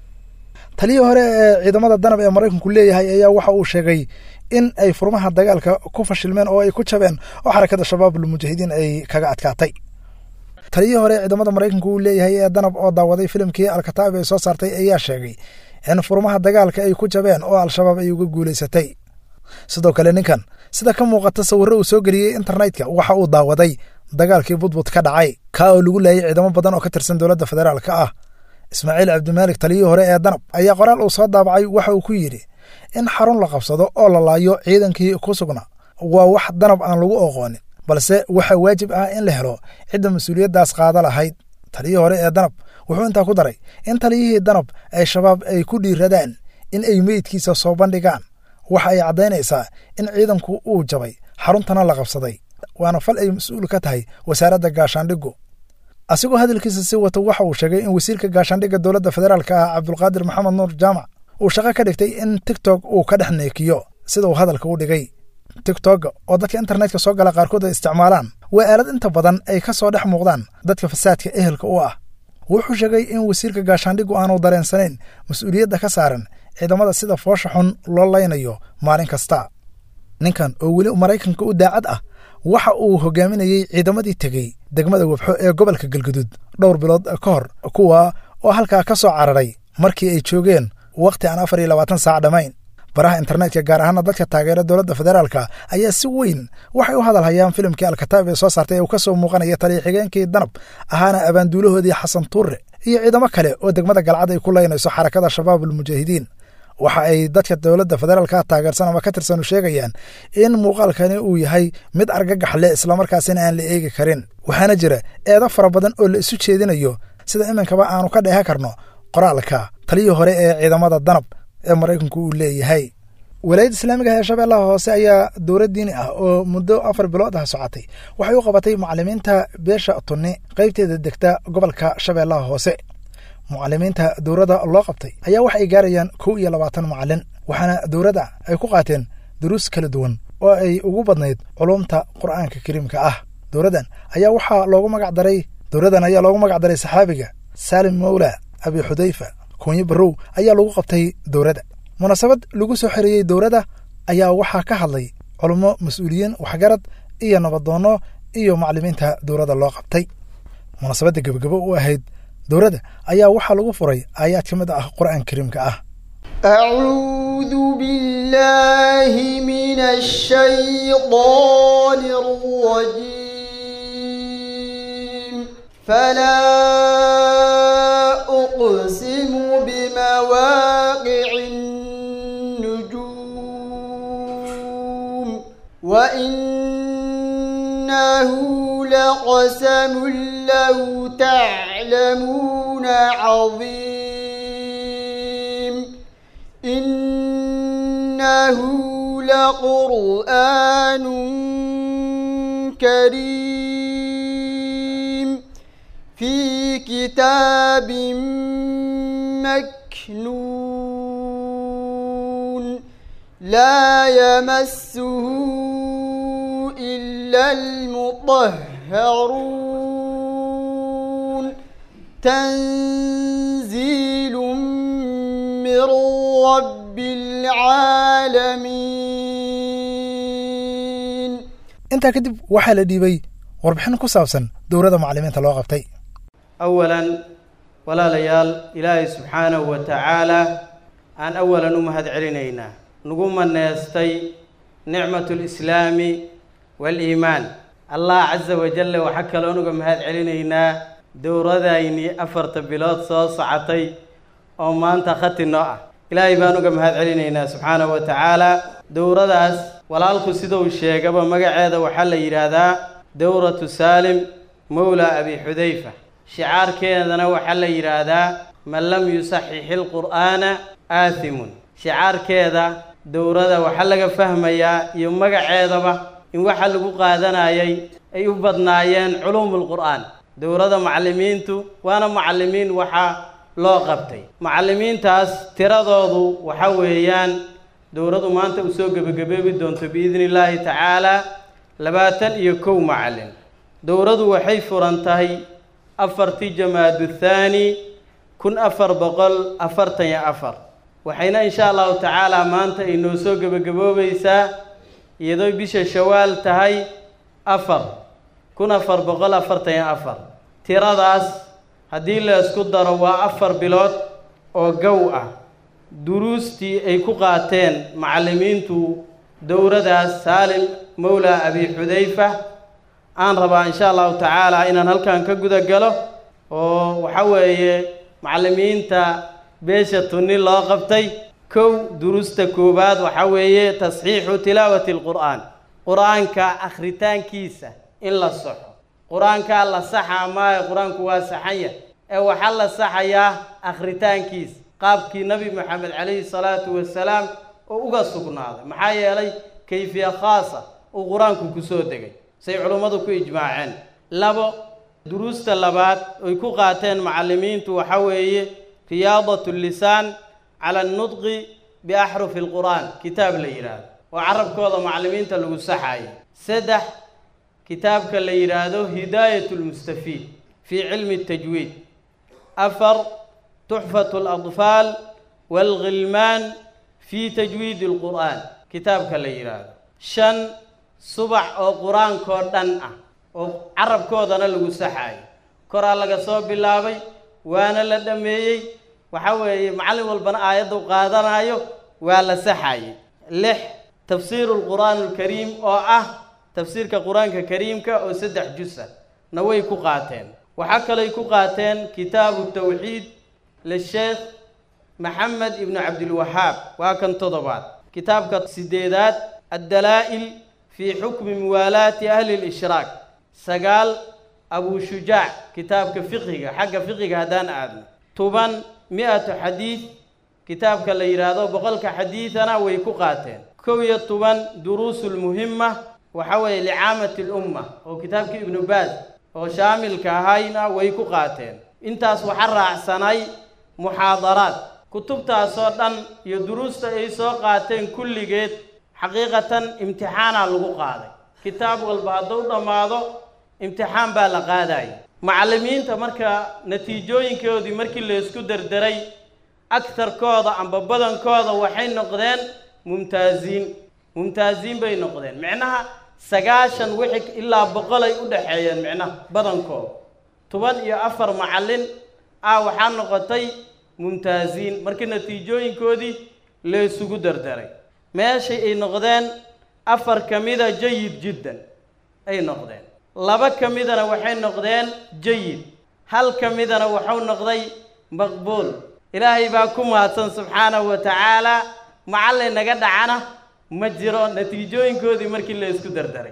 taliyii hore ee ciidamada danab ee maraykanku leeyahay ayaa waxa uu sheegay in ay furmaha dagaalka ku fashilmeen oo ay ku jabeen oo xarakada shabaabul mujaahidiin ay kaga adkaatay taliyii hore ee ciidamada maraykanku uu leeyahay ee danab oo daawaday filimkii alkataab ay soo saartay ayaa sheegay in furmaha dagaalka ay ku jabeen oo al-shabaab ay uga guulaysatay sidoo kale ninkan sida ka muuqata sawirro uu soo geliyey internetka waxa uu daawaday dagaalkii budbud ka dhacay kaa oo lagu laayay ciidamo badan oo ka tirsan dowladda federaalka ah ismaaciil cabdimaalik taliyii hore ee danab ayaa qoraal uu soo daabacay waxa uu ku yidhi in xarun la qabsado oo la laayo ciidankii ku sugna waa wax danab aan lagu oqoonin balse waxaa waajib ah in la helo cidda mas-uuliyaddaas qaada lahayd taliyii hore ee danab wuxuu intaa ku daray in taliyihii danab ay shabaab ay ku dhiiradaan in ay meydkiisa soo bandhigaan waxa ay caddaynaysaa in ciidanku uu jabay xaruntana la qabsaday waana fal ay mas-uul ka tahay wasaaradda gaashaandhigu asigoo hadalkiisa si wata waxa uu sheegay in wasiirka gaashaandhigga dowladda federaalka ah cabdulqaadir maxamed nuur jaamac uu shaqo ka dhigtay in tigtok uu ka dhex neekiyo sida uu hadalka u dhigay tigtogga oo dadka internetka soo gala qaarkood ay isticmaalaan waa aalad inta badan ay ka soo dhex muuqdaan dadka fasaadka ehelka u ah wuxuu sheegay in wasiirka gaashaandhigu aanu dareensanayn mas-uuliyadda ka saaran ciidamada sida foosha xun loo laynayo maalin kasta ninkan oo weli maraykanka u daacad ah waxa uu hogaaminayey ciidamadii tegey degmada webxo ee gobolka galguduud dhowr bilood ka hor kuwa oo halkaa ka soo cararay markii ay joogeen wakhti aan afar iyo labaatan saac dhammayn baraha internetka gaar ahaana dadka taageera dowladda federaalka ayaa si weyn waxay u hadal hayaan filimkii alkataab ee soo saartay ee uu ka soo muuqanaya taliya xigeenkii danab ahaana abaanduulahoodii xasan tuure iyo ciidamo kale oo degmada galcad ay ku laynayso xarakada shabaab almujaahidiin waxa ay dadka dowladda federaalka taageersan ama ka tirsanu sheegayaan in muuqaalkani uu yahay mid argagax leh islamarkaasina aan la eegi karin waxaana jira eedo fara badan oo la isu jeedinayo sida iminkaba aanu ka dheehan karno qoraalka taliyii hore ee ciidamada danab ee maraykanku uu leeyahay walaayadda islaamiga ee shabeellaha hoose ayaa dowlad diini ah oo muddo afar bilood ah socotay waxay u qabatay mucalimiinta beesha tunni qaybteeda degta gobolka shabeellaha hoose mucalimiinta dowladda loo qabtay ayaa wax ay gaarayaan kow iyo labaatan mucalin waxaana dowladda ay ku qaateen duruus kala duwan oo ay ugu badnayd culumta qur'aanka kariimka ah dowladdan ayaa waxaa loogu magac daray dowladdan ayaa loogu magac daray saxaabiga saalim mawla abi xudayfa koonyo barrow ayaa lagu qabtay dowladda munaasabad lagu soo xereeyey dowladda ayaa waxaa ka hadlay culummo mas-uuliyiin waxgarad iyo nabadoonno iyo maclimiinta dowladda loo qabtay munaasabadda gebagabo u ahayd dowladda ayaa waxaa lagu furay aayaad ka mid ah qur'aan kariimka ah أعوذ بالله من الشيطان الرجيم فلا أقسم بمواقع النجوم وإنه لقسم لو تعلمون عظيم إنه لقرآن كريم في كتاب مكنون لا يمسه إلا المطهرون تنزيل من رب العالمين intaa kadib waxaa la dhiibay warbixin ku saabsan dowladda macallimiinta loo qabtay awalan walaalayaal ilaahay subxaanahu wa tacaalaa aan awalan u mahad celinaynaa nagu maneestay nicmatu lislaami waaliimaan allah casa wajalla waxaa kaloo nuga mahad celinaynaa dowradaynii afarta bilood soo socotay oo maanta khati noo ah ilaahay baan uga mahad celinaynaa subxaanahu wa tacaalaa dowradaas walaalku siduu sheegaba magaceeda waxaa la yidhaahdaa dowratu saalim mowla abi xudayfa shicaarkeedana waxaa la yidhaahdaa man lam yusaxixi lqur'aana aathimun shicaarkeeda dowrada waxaa laga fahmayaa iyo magaceedaba in waxa lagu qaadanayay ay u badnaayeen culuumulqur'aan dowrada macallimiintu waana macallimiin waxaa loo qabtay macallimiintaas tiradoodu waxa weeyaan dowradu maanta u soo gebagabeebi doonto biidni illaahi tacaalaa labaatan iyo kow macallin dowradu waxay furan tahay afartii jamaadu thaani kun afar boqol afartan iyo afar waxayna insha allahu tacaalaa maanta ay noo soo gebagaboobaysaa iyadoo bisha shawaal tahay afar kun afar boqol afartan iyo afar tiradaas haddii la isku daro waa afar bilood oo gow ah duruustii ay ku qaateen macallimiintu dowradaas saalim mowla abi xudayfa aan rabaa insha allahu tacaala inaan halkan ka guda galo oo waxa weeye macallimiinta beesha tunni loo qabtay kow duruusta koowaad waxa weeye tasxiixu tilaawati alqur'aan qur-aanka akhritaankiisa in la saxo qur-aankaa la saxa maayo qur-aanku waa saxanya ee waxaa la saxayaa akhritaankiisa qaabkii nabi maxamed calayhi salaatu wasalaam oo uga sugnaaday maxaa yeelay kayfiya khaasa uu qur-aanku kusoo degay say culummadu ku ijmaaceen labo duruusta labaad oy ku qaateen macallimiintu waxa weeye riyaadatu lisaan cala annudqi biaxrufi alqur'aan kitaab la yidhaahdo oo carabkooda macallimiinta lagu saxayo saddex kitaabka la yidhaahdo hidaayat lmustafiid fii cilmi tajwiid afar tuxfatu aladfaal waalghilmaan fii tajwiidi alqur'aan kitaabka la yidhaahdo shan subax oo qur-aankoo dhan ah oo carabkoodana lagu saxaayo koraa laga soo bilaabay waana la dhammeeyey waxa weeye macallin walbana aayaddu qaadanayo waa la saxayay lix tafsiiru lqur'aan alkariim oo ah tafsiirka qur-aanka kariimka oo saddex jusa na way ku qaateen waxaa kalay ku qaateen kitaabu tawxiid lisheekh maxamed ibnu cabdilwahaab waa kan toddobaad kitaabka sideedaad addalaa'il fii xukmi muwaalaati ahli lishraak sagaal abu shujaac kitaabka fiqiga xagga fiqiga haddaan aadno toban mi-atu xadiid kitaabka la yidhaahdo boqolka xadiidana way ku qaateen kow iyo toban duruusulmuhima waxa weeye licaamati lumma oo kitaabka ibnu baaz oo shaamilka ahayna way ku qaateen intaas waxa raacsanay muxaadaraad kutubtaasoo dhan iyo duruusta ay soo qaateen kulligeed xaqiiqatan imtixaanaa lagu qaaday kitaab walba hadduu dhammaado imtixaan baa la qaadaya macallimiinta marka natiijooyinkoodii markii la isku derderay agtarkooda amba badankooda waxay noqdeen mumtaaziin mumtaaziin bay noqdeen micnaha sagaashan wixii ilaa boqolay u dhexeeyeen micnaha badankooda toban iyo afar macallin ah waxaa noqotay mumtaaziin markii natiijooyinkoodii la isugu dardaray meeshay ay noqdeen afar ka mida jayid jiddan ay noqdeen laba ka midana waxay noqdeen jayid hal ka midana wuxuu noqday maqbuul ilaahay baa ku mahadsan subxaanahu wa tacaala macallin naga dhacana ma jiro natiijooyinkoodii markii la isku dardaray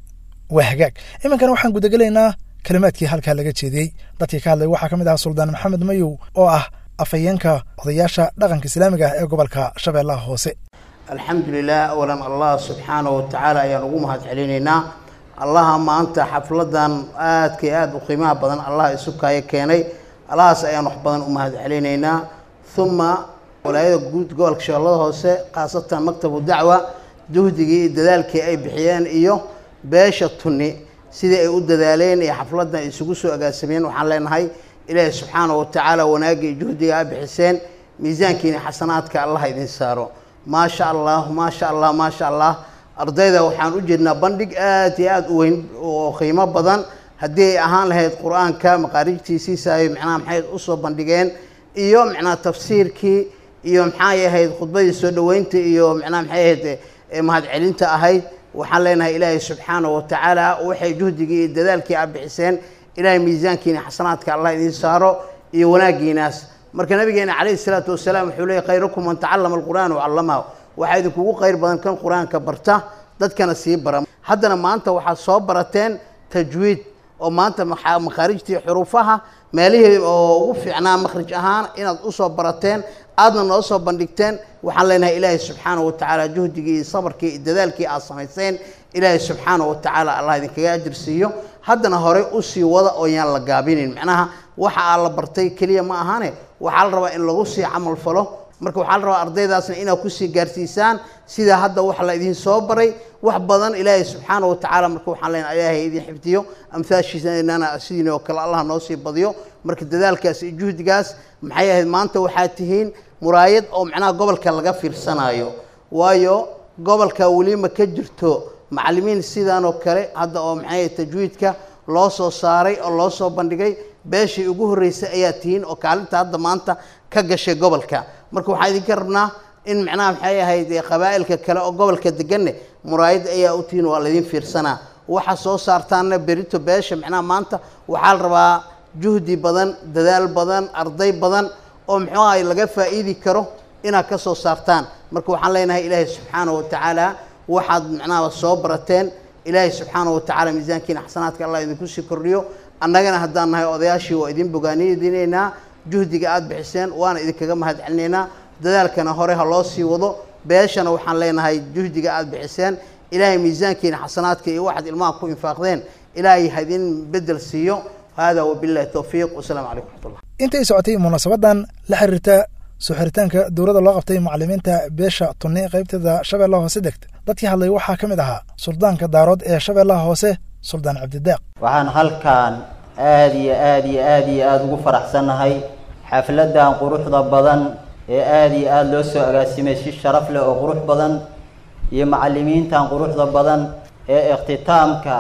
waa hagaag iminkana waxaan gudagelaynaa kalimaadkii halkaa laga jeediyey dadkii ka hadlay waxaa ka mid ahaa suldaan maxamed mayow oo ah afhayeenka odayaasha dhaqanka islaamiga ah ee gobolka shabeellaha hoose alxamdulilah awalan allah subxaanahu wa tacaala ayaan ugu mahad celinaynaa allaha maanta xafladan aadka iyo aada u qiimaha badan allah isu kaayo keenay allahaas ayaan wax badan u mahad celinaynaa uma walaayada guud gobolka shabeellada hoose khaasatan maktabu dacwa juhdigii iyo dadaalkii ay bixiyeen iyo beesha tunni sidii ay u dadaaleen iyo xafladan ay isugu soo agaasameen waxaan leenahay ilaahi subxaanahu wa tacaala wanaagga iyo juhdiga a bixiseen miisaankiina xasanaadka allah idin saaro maasha allah maasha allah maasha allah ardayda waxaan u jeednaa bandhig aad iyo aada u weyn oo qiimo badan haddii ay ahaan lahayd qur-aanka maqaarijtiisiisa ay macnaha maxay usoo bandhigeen iyo macnaha tafsiirkii iyo maxay ahayd khudbadii soo dhoweynta iyo macnaha maxay ahayd mahadcelinta ahayd waxaan leenahay ilaahay subxaanahu wa tacaala waxay juhdigii iyo dadaalkii a bixiseen ilaahay miisaankiina xasanaadka allah idiin saaro iyo wanaaggiinaas marka nabigeena calayhi salaatu wasalaam wuxuu leeyay khayrukum man tacallama alqur'aan wacallamahu waxaa idinkugu khayr badan kan qur-aanka barta dadkana sii bara haddana maanta waxaad soo barateen tajwiid oo maanta makhaarijtii xuruufaha meelihii oo ugu fiicnaa makhrij ahaan inaad usoo barateen aadna noo soo bandhigteen waxaan leenahay ilaahay subxaanahu wa tacaala juhdigii iyo sabarkii iyo dadaalkii aad samayseen ilaahay subxaanahu wa tacaala allah idinkaga ajir siiyo haddana horey usii wada oo yaan la gaabinin macnaha waxa aa la bartay keliya ma ahane waxaa la rabaa in lagu sii camal falo marka waxaa la rabaa ardaydaasna inaad kusii gaarsiisaan sida hadda wax la idin soo baray wax badan ilaahay subxaana wa tacaala marka waxaan leenahay ilaahay idin xifdiyo amhaashiisanana sidiin oo kale allah noo sii badiyo marka dadaalkaas iyo juhdigaas maxay ahayd maanta waxaad tihiin muraayad oo macnaha gobolka laga fiirsanayo waayo gobolka weli ma ka jirto macallimiin sidan oo kale hadda oo maxay tajwiidka loo soo saaray oo loo soo bandhigay beeshii ugu horreysay ayaa tihiin oo kaalinta hadda maanta ka gashay gobolka marka waxaan idinka rabnaa in macnaha maxay ahayd qabaa'ilka kale oo gobolka deganne muraayad ayaa u tihiin waa laydin fiirsanaa waxa soo saartaanna berito beesha macnaha maanta waxaa la rabaa juhdi badan dadaal badan arday badan oo muxuu ahay laga faa'iidi karo inaad ka soo saartaan marka waxaan leenahay ilaahay subxaanahu wa tacaala waxaad macnaha soo barateen ilaahay subxaanahu wa tacaala miisaankiina xasanaadka allah idinku sii kordhiyo annagana haddaan nahay odayaashii waa idin bogaaniyadinaynaa juhdiga aada bixiseen waana idinkaga mahad celinaynaa dadaalkana hore ha loo sii wado beeshana waxaan leenahay juhdiga aada bixiseen ilaahay miisaankiina xasanaadka iyo waxaad ilmaha ku infaaqdeen ilaahay ha idin bedel siiyo hada wabillahi towfiiq wasalaamu calaykum raxmatullah intay socotay munaasabadan la xiriirta soo xiritaanka dowladda loo qabtay macallimiinta beesha tunni qaybteeda shabeellaha hoose degta dadkii hadlay waxaa ka mid ahaa suldaanka daarood ee shabeellaha hoose suldaan cabdidaaq waxaan halkan aada iyo aada iyo aada iyo aada ugu faraxsannahay xafladan quruxda badan ee aada iyo aada loo soo agaasimay si sharaf leh oo qurux badan iyo macallimiintan quruxda badan ee ikhtitaamka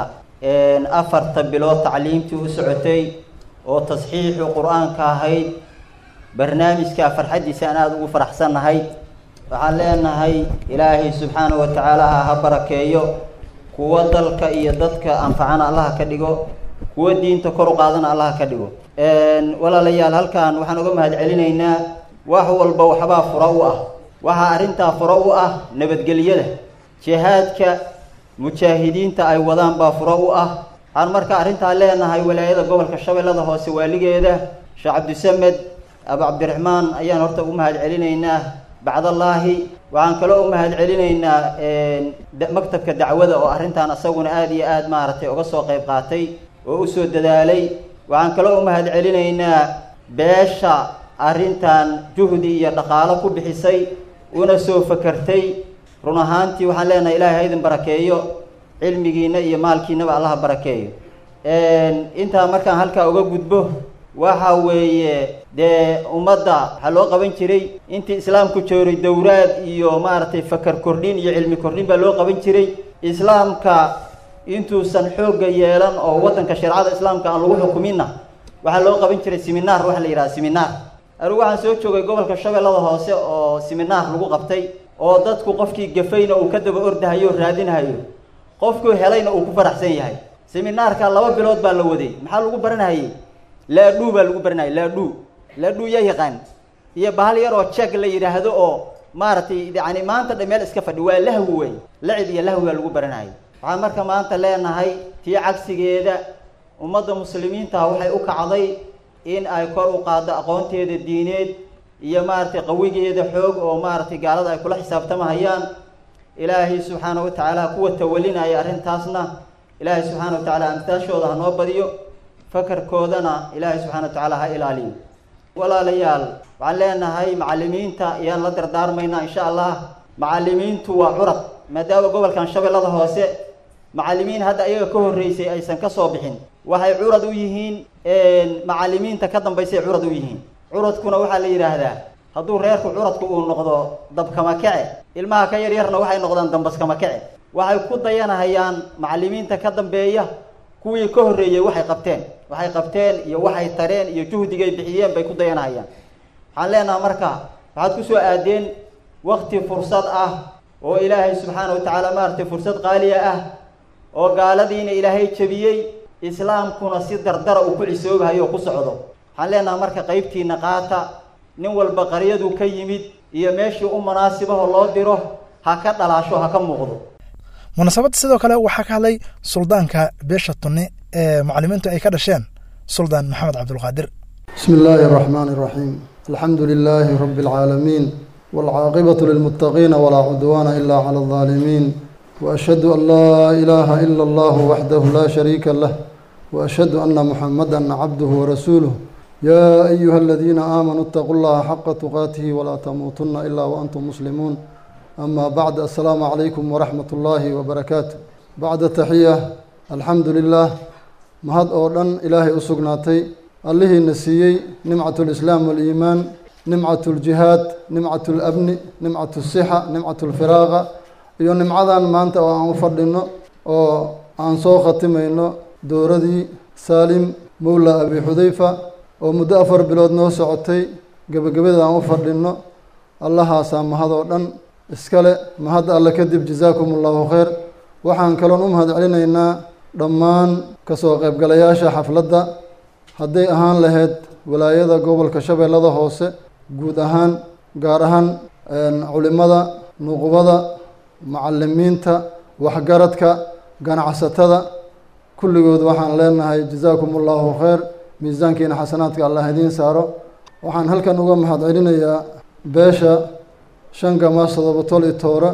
afarta bilood tacliimtii u socotay oo tasxiixu qur-aanka ahayd barnaamijka farxaddiisa aan aada ugu faraxsannahay waxaan leenahay ilaahay subxaanahu wa tacaala ha ha barakeeyo kuwo dalka iyo dadka anfacana allaha ka dhigo kuwo diinta kor u qaadana allaha ka dhigo walaalayaal halkan waxaan uga mahad celinaynaa wax walba waxbaa fura u ah waxaa arrintaa fura u ah nabadgelyada jihaadka mujaahidiinta ay wadaan baa fura u ah waxaan marka arrintaa leenahay walaayada gobolka shabeellada hoose waaligeeda sheekh cabdisamed abu cabdiraxmaan ayaan horta u mahad celinaynaa bacdallaahi waxaan kaloo u mahad celinaynaa maktabka dacwada oo arrintan asaguna aada iyo aada maaragtay uga soo qayb qaatay oo usoo dadaalay waxaan kaloo u mahad celinaynaa beesha arrintan juhdi iyo dhaqaalo ku bixisay una soo fakartay run ahaantii waxaan leenahay ilaahay ha idin barakeeyo cilmigiina iyo maalkiinaba allaha barakeeyo intaa markaan halkaa uga gudbo waxa weeye dee ummadda waxaa loo qaban jiray intii islaamku jooray dowraad iyo maaragtay fakar kordhin iyo cilmi kordhin baa loo qaban jiray islaamka intuusan xoogga yeelan oo waddanka shareecada islaamka aan lagu xukuminna waxaa loo qaban jiray seminaar waxa la yidhaha seminaar anigu waxaan soo joogay gobolka shabeellada hoose oo siminaar lagu qabtay oo dadku qofkii gafayna uu ka daba ordahayo o raadinahayo qofkuu helayna uu ku faraxsan yahay seminaarka laba bilood baa la waday maxaa lagu baranahayey laadhuu baa lagu baranayay laadhuu laadhuu yaa yaqaan iyo bahal yar oo jeeg la yidhaahdo oo maaragtay yani maanta dha meel iska fadhi waa lahwi wey lacib iyo lahwi baa lagu baranayay waxaan marka maanta leenahay tii cagsigeeda ummadda muslimiinta waxay u kacday in ay kor u qaaddo aqoonteeda diineed iyo maaragtay qawigeeda xoog oo maaragtay gaalada ay kula xisaabtamahayaan ilaahay subxaana wa tacaala kuwa tawalinaya arrintaasna ilaahay subxaana wa tacaala amtaashooda ha noo badiyo fakarkoodana ilaahay subxana wa tacaala ha ilaaliyo walaalayaal waxaan leenahay macallimiinta ayaan la dardaarmaynaa insha allah macallimiintu waa curad maadaama gobolkan shabeellada hoose macallimiin hadda iyaga ka horreysay aysan ka soo bixin waxay curad u yihiin macallimiinta ka dambaysay curad u yihiin curadkuna waxaa la yidhaahdaa hadduu reerku curadku uu noqdo dabkama kece ilmaha ka yaryarna waxay noqdaan dambaskama kece waxay ku dayanahayaan macallimiinta ka dambeeya kuwii ka horreeyey waxay qabteen waxay qabteen iyo waxay tareen iyo juhdigay bixiyeen bay ku dayanahayaan waxaan leenaha marka waxaad ku soo aadeen wakti fursad ah oo ilaahay subxaana wa tacaala maaragtay fursad qaaliya ah oo gaaladiina ilaahay jebiyey islaamkuna si dardara uu ku cisoobahayo oo ku socdo waxaan leenaha marka qaybtiina qaata nin walba qaryadu ka yimid iyo meeshii u munaasibaho loo diro ha ka dhalaasho ha ka muuqdo munaasabadda sidoo kale waxaa ka hadlay suldaanka beesha tunni ee mucalimiintu ay ka dhasheen suldaan maxamed cabdulqaadir بسم الله الرحمن الرحيم الحمد لله رب العالمين والعاقبة للمتقين ولا عدوان إلا على الظالمين وأشهد أن لا إله إلا الله وحده لا شريك له وأشهد أن محمدا عبده ورسوله يا أيها الذين آمنوا اتقوا الله حق تقاته ولا تموتن إلا وأنتم مسلمون أما بعد السلام عليكم ورحمة الله وبركاته بعد التحية الحمد لله mahad oo dhan ilaahay u sugnaatay allihiina siiyey nimcat lislaam waliimaan nimcat ljihaad nimcat labni nimcat sixa nimcat lfiraaqa iyo nimcadan maanta oo aan u fadhino oo aan soo khatimayno dowradii saalim mowla abi xudayfa oo muddo afar bilood noo socotay gebagabada aan u fadhino allahaasaa mahad oo dhan iskale mahad alle kadib jazaakum allahu khayr waxaan kaloon u mahad celinaynaa dhammaan kasoo qaybgalayaasha xafladda hadday ahaan lahayd walaayada gobolka shabeellada hoose guud ahaan gaar ahaan culimada nuqubada macalimiinta waxgaradka ganacsatada kulligood waxaan leenahay jazaakum allahu khayr miisaankiina xasanaadka allah idiin saaro waxaan halkan uga mahad celinayaa beesha shanka maasodoba tol i toora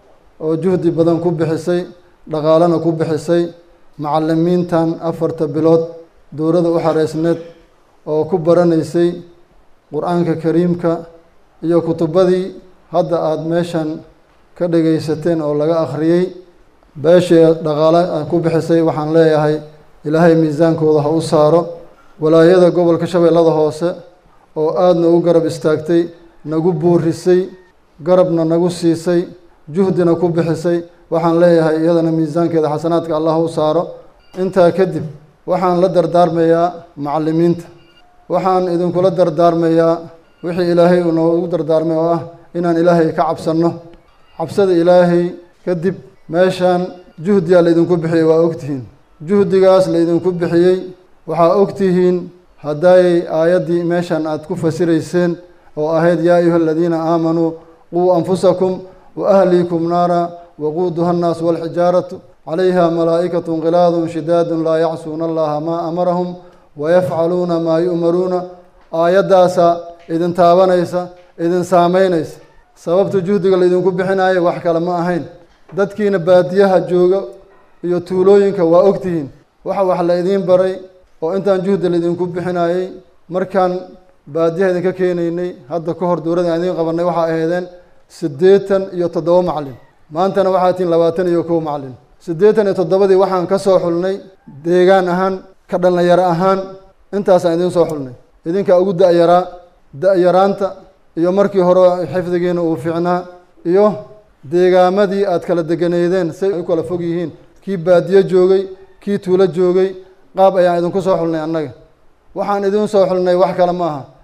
oo juhdi badan ku bixisay dhaqaalena ku bixisay macalimiintan afarta bilood dowladda u xareysneed oo ku baranaysay qur-aanka kariimka iyo kutubadii hadda aada meeshan ka dhegaysateen oo laga akhriyey beeshii dhaqaale ku bixisay waxaan leeyahay ilaahay miisaankooda ha u saaro walaayada gobolka shabeellada hoose oo aada nagu garab istaagtay nagu buurisay garabna nagu siisay juhdina ku bixisay waxaan leeyahay iyadana miisaankeeda xasanaadka allah u saaro intaa kadib waxaan la dardaarmayaa macalimiinta waxaan idinkula dardaarmayaa wixii ilaahay uu noogu dardaarmay oo ah inaan ilaahay ka cabsanno cabsada ilaahay kadib meeshaan juhdiyaa laydinku bixiyey waa ogtihiin juhdigaas laydinku bixiyey waxaa ogtihiin haddaayay aayaddii meeshan aada ku fasirayseen oo ahayd yaa ayuha aladiina aamanuu quu anfusakum wa ahliikum naara waquuduha annaas walxijaaratu calayha malaa'ikatu khilaadun shidaadun laa yacsuuna allaha maa amarahum wayafcaluuna maa yu'maruuna aayaddaasaa idin taabanaysa idin saameynaysa sababta juhdiga laydinku bixinayo wax kale ma ahayn dadkiina baadiyaha jooga iyo tuulooyinka waa ogtihiin waxa wax la idiin baray oo intaan juhdi laydinku bixinayey markaan baadiyaha idinka keenaynay hadda ka hor dowladda aan idiin qabanay waxaa ahaydeen siddeetan iyo toddoba macalin maantana waxaa tihiin labaatan iyo kow macalin siddeetan iyo toddobadii waxaan ka soo xulnay deegaan ahaan ka dhallinyaro ahaan intaasaan idiin soo xulnay idinkaa ugu da-yaraa da-yaraanta iyo markii hore xifdigiina uu fiicnaa iyo deegaamadii aad kala deganeydeen say u kala fog yihiin kii baadiyo joogay kii tuulo joogay qaab ayaan idinku soo xulnay annaga waxaan idiin soo xulnay wax kale ma aha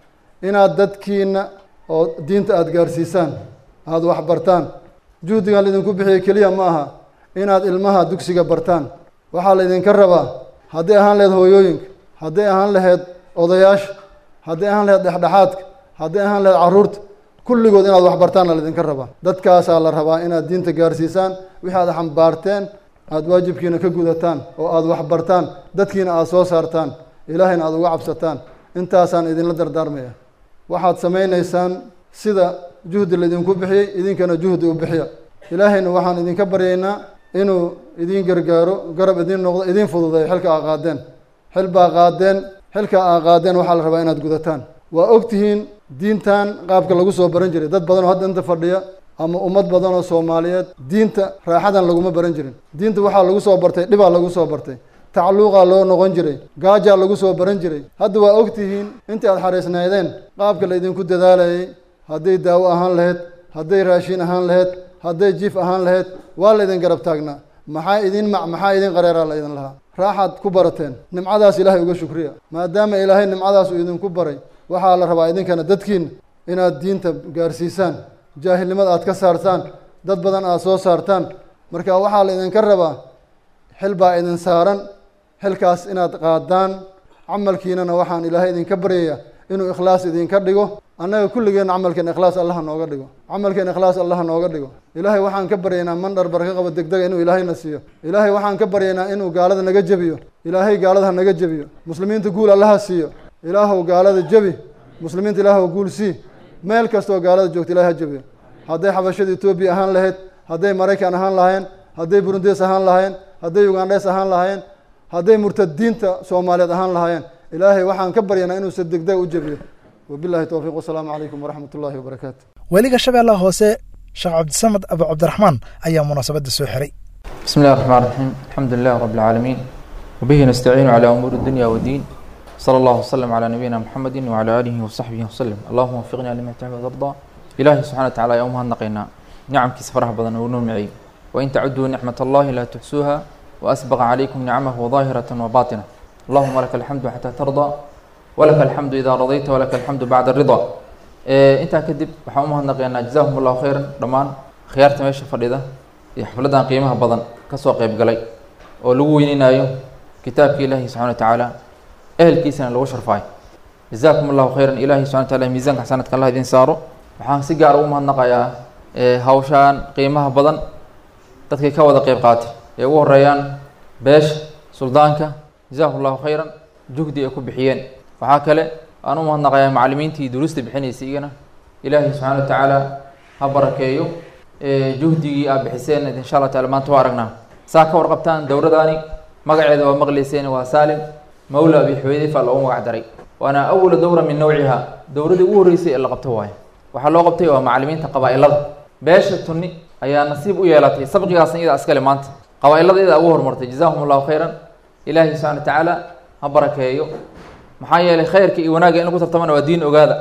inaad dadkiina oo diinta aada gaarsiisaan aada wax bartaan juhdigan laydinku bixiyey keliya ma aha inaad ilmaha dugsiga bartaan waxaa laydinka rabaa hadday ahaan laheyd hooyooyinka hadday ahaan laheyd odayaasha hadday ahaan laheyd dhexdhexaadka hadday ahaan laheyd carruurta kulligood inaad wax bartaanna laydinka rabaa dadkaasaa la rabaa inaad diinta gaarsiisaan wixii aad xambaarteen aada waajibkiina ka gudataan oo aada wax bartaan dadkiina aada soo saartaan ilaahayna aada uga cabsataan intaasaan idinla dardaarmaya waxaad samaynaysaan sida juhdi laydinku bixiyey idinkana juhdi u bixiya ilaahayna waxaan idinka baryaynaa inuu idiin gargaaro garab idiin noqdo idiin fududeeyo xilka aa qaadeen xil baa qaadeen xilka aa qaadeen waxaa la rabaa inaad gudataan waa ogtihiin diintan qaabka lagu soo baran jiray dad badan oo hadda inta fadhiya ama ummad badan oo soomaaliyeed diinta raaxadan laguma baran jirin diinta waxaa lagu soo bartay dhibaa lagu soo bartay tacluuqaa loo noqon jiray gaajaa lagu soo baran jiray hadda waa ogtihiin intii aad xariisnaydeen qaabka laydinku dadaalayay hadday daawo ahaan laheyd hadday raashin ahaan laheyd hadday jiif ahaan laheyd waa laydin garab taagnaa maxaa idin mac maxaa idin qareeraa la idin lahaa raaxaad ku barateen nimcadaas ilaahay uga shukriya maadaama ilaahay nimcadaas uu idinku baray waxaa la rabaa idinkana dadkiina inaad diinta gaarsiisaan jaahilnimada aad ka saartaan dad badan aad soo saartaan marka waxaa la idinka rabaa xil baa idin saaran xilkaas inaad qaadaan camalkiinana waxaan ilaahay idinka baryaya inuu ikhlaas idinka dhigo annaga kulligeenna camalkeen ikhlaas allaha nooga dhigo camalkeen ikhlaas allaha nooga dhigo ilaahay waxaan ka baryaynaa mandhar barka qaba degdega inuu ilaahayna siiyo ilaahay waxaan ka baryaynaa inuu gaalada naga jebiyo ilaahay gaalada ha naga jebiyo muslimiinta guul allaha siiyo ilaahow gaalada jebi muslimiinta ilaahow guul sii meel kastoo gaalada joogta ilahay ha jebiyo hadday xabashada etoobiya ahaan lahayd hadday maraykan ahaan lahaayeen hadday burundes ahaan lahaayeen hadday ugandhes ahaan lahaayeen hadday murtadiinta soomaaliyeed ahaan lahaayeen ilaahay waxaan ka baryanaa inuu si degdeg u jebiyo wabillahi towfiiq wasalaamu calaykum waraxmat ullahi wabarakaatu weliga shabeellaha hoose sheekh cabdisamed abu cabdiraxmaan ayaa munaasabadda soo xiray بسم الله الرحمن الرحيم الحمد لله رب العالمين وبه نستعين على أمور الدنيا والدين صلى الله وسلم على نبينا محمد وعلى آله وصحبه وسلم اللهم وفقنا لما تحب وترضى إلهي سبحانه وتعالى يومها نقينا نعم كيس فرح بدن ونمعي وإن تعدوا نعمة الله لا تحسوها وأسبغ عليكم نعمه ظاهرة وباطنة اللهم لك الحمد حتى ترضى ولك الحمد إذا رضيت ولك الحمد بعد الرضا إيه انت كدب وحومها نقينا جزاهم الله خيرا رمان خيارت ماشي فريدة iyo xafladan qiimaha badan kasoo qeyb galay oo lagu weyneynayo kitaabka ilaahi subxana wa tacaala ehelkiisana lagu sharfaayo jazaakum allahu khayran ilahi subxana wa taala miisaanka xasanadka allah idin saaro waxaan si gaar ugu mahadnaqayaa hawshaan qiimaha badan dadkay ka wada qeyb qaatay ee ugu horeeyaan beesha suldaanka jazaakum allahu khayran juhdi ay ku bixiyeen waxaa kale aan u mahadnaqayaa macalimiintii duruusta bixinaysay igana ilaahi subxana wa tacaala ha barakeeyo juhdigii aad bixiseen insha allah taala maanta waa aragnaa saa ka warqabtaan dowradaani magaceeda waa maqleyseen waa saalim mawla abi xuweydifa loogu magac daray waana awala dowra min nawciha dowradii ugu horreysay ee la qabto waayo waxaa loo qabtay waa macalimiinta qabaa-ilada beesha tunni ayaa nasiib u yeelatay sabqigaasna iyadaa iskale maanta qabaa-ilada iyadaa ugu horumartay jazahum allahu khayran ilaahi subxana wa tacaala ha barakeeyo maxaa yeelay khayrka iyo wanaagga in lagu tartamana waa diin ogaada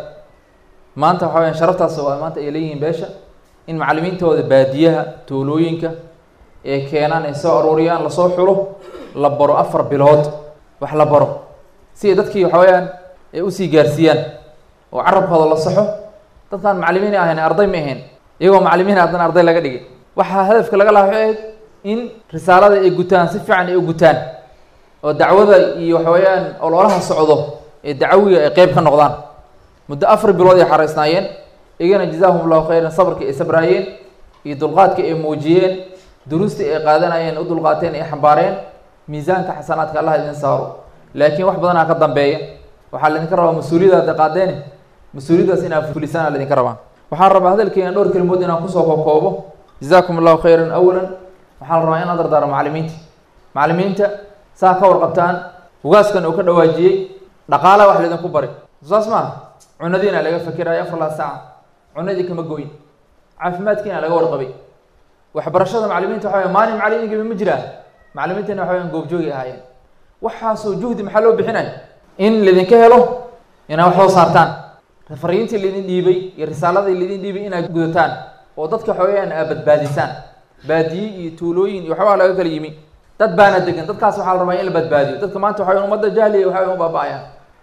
maanta waxa weyaan sharaftaas waa maanta ay leeyihiin beesha in macalimiintooda baadiyaha tuulooyinka ee keenaan ay soo aruuriyaan lasoo xulo la baro afar bilood wax la baro si ay dadkii waxa weyaan ay usii gaarsiiyaan oo carabkooda la saxo dadkaan macalimiin ahayn arday ma ahayn iyagoo macalimiin haddana arday laga dhigay waxaa hadafka laga laha waxay ahayd in risaalada ay gutaan si fiican ay u gutaan oo dacwada iyo waxa weeyaan ololaha socdo ee dacawiga ay qeyb ka noqdaan muddo afar bilood ay xaraysnaayeen iyagana jazaahum allahu khayran sabarkii ay sabraayeen iyo dulqaadkii ay muujiyeen duruustii ay qaadanayeen u dulqaateen ay xambaareen miisaanka xasanaadka allah idin saaro laakiin wax badanaa ka dambeeya waxaa laydinka rabaa mas-uuliyadaada qaadeene mas-uuliyadaas inaa fulisaan aa laydinka rabaa waxaan rabaa hadalkeena dhowr kelimood inaan kusoo kookoobo jazaakum allahu khayran awalan waxaa la rabaa inaan dardaaro macalimiinta macalimiinta saa ka warqabtaan ugaaskan uu ka dhawaajiyey dhaqaalaha wax laydinku bari saas maaha cunadiina laga fakerayo afar laa saaca cunadii kama go-in caafimaadkiina laga warqabay waxbarashada macalimiinta waxa wey maalin macalin ingiba ma jiraan macalimiintana waxa weyan goobjoogi ahaayeen waxaasoo juhdi maxaa loo bixinay in laydinka helo inaad wax soo saartaan fariintii laydin dhiibay iyo risaaladii laydin dhiibay inaad gudataan oo dadka waxa weyaan aad badbaadisaan baadiye iyo tuulooyin iyo waxbaa laga kala yimi dad baana degan dadkaas waxaa la rabaa in la badbaadiyo dadka maanta waxa weyan ummadda jahliya waxa weyan u baaba-ayaan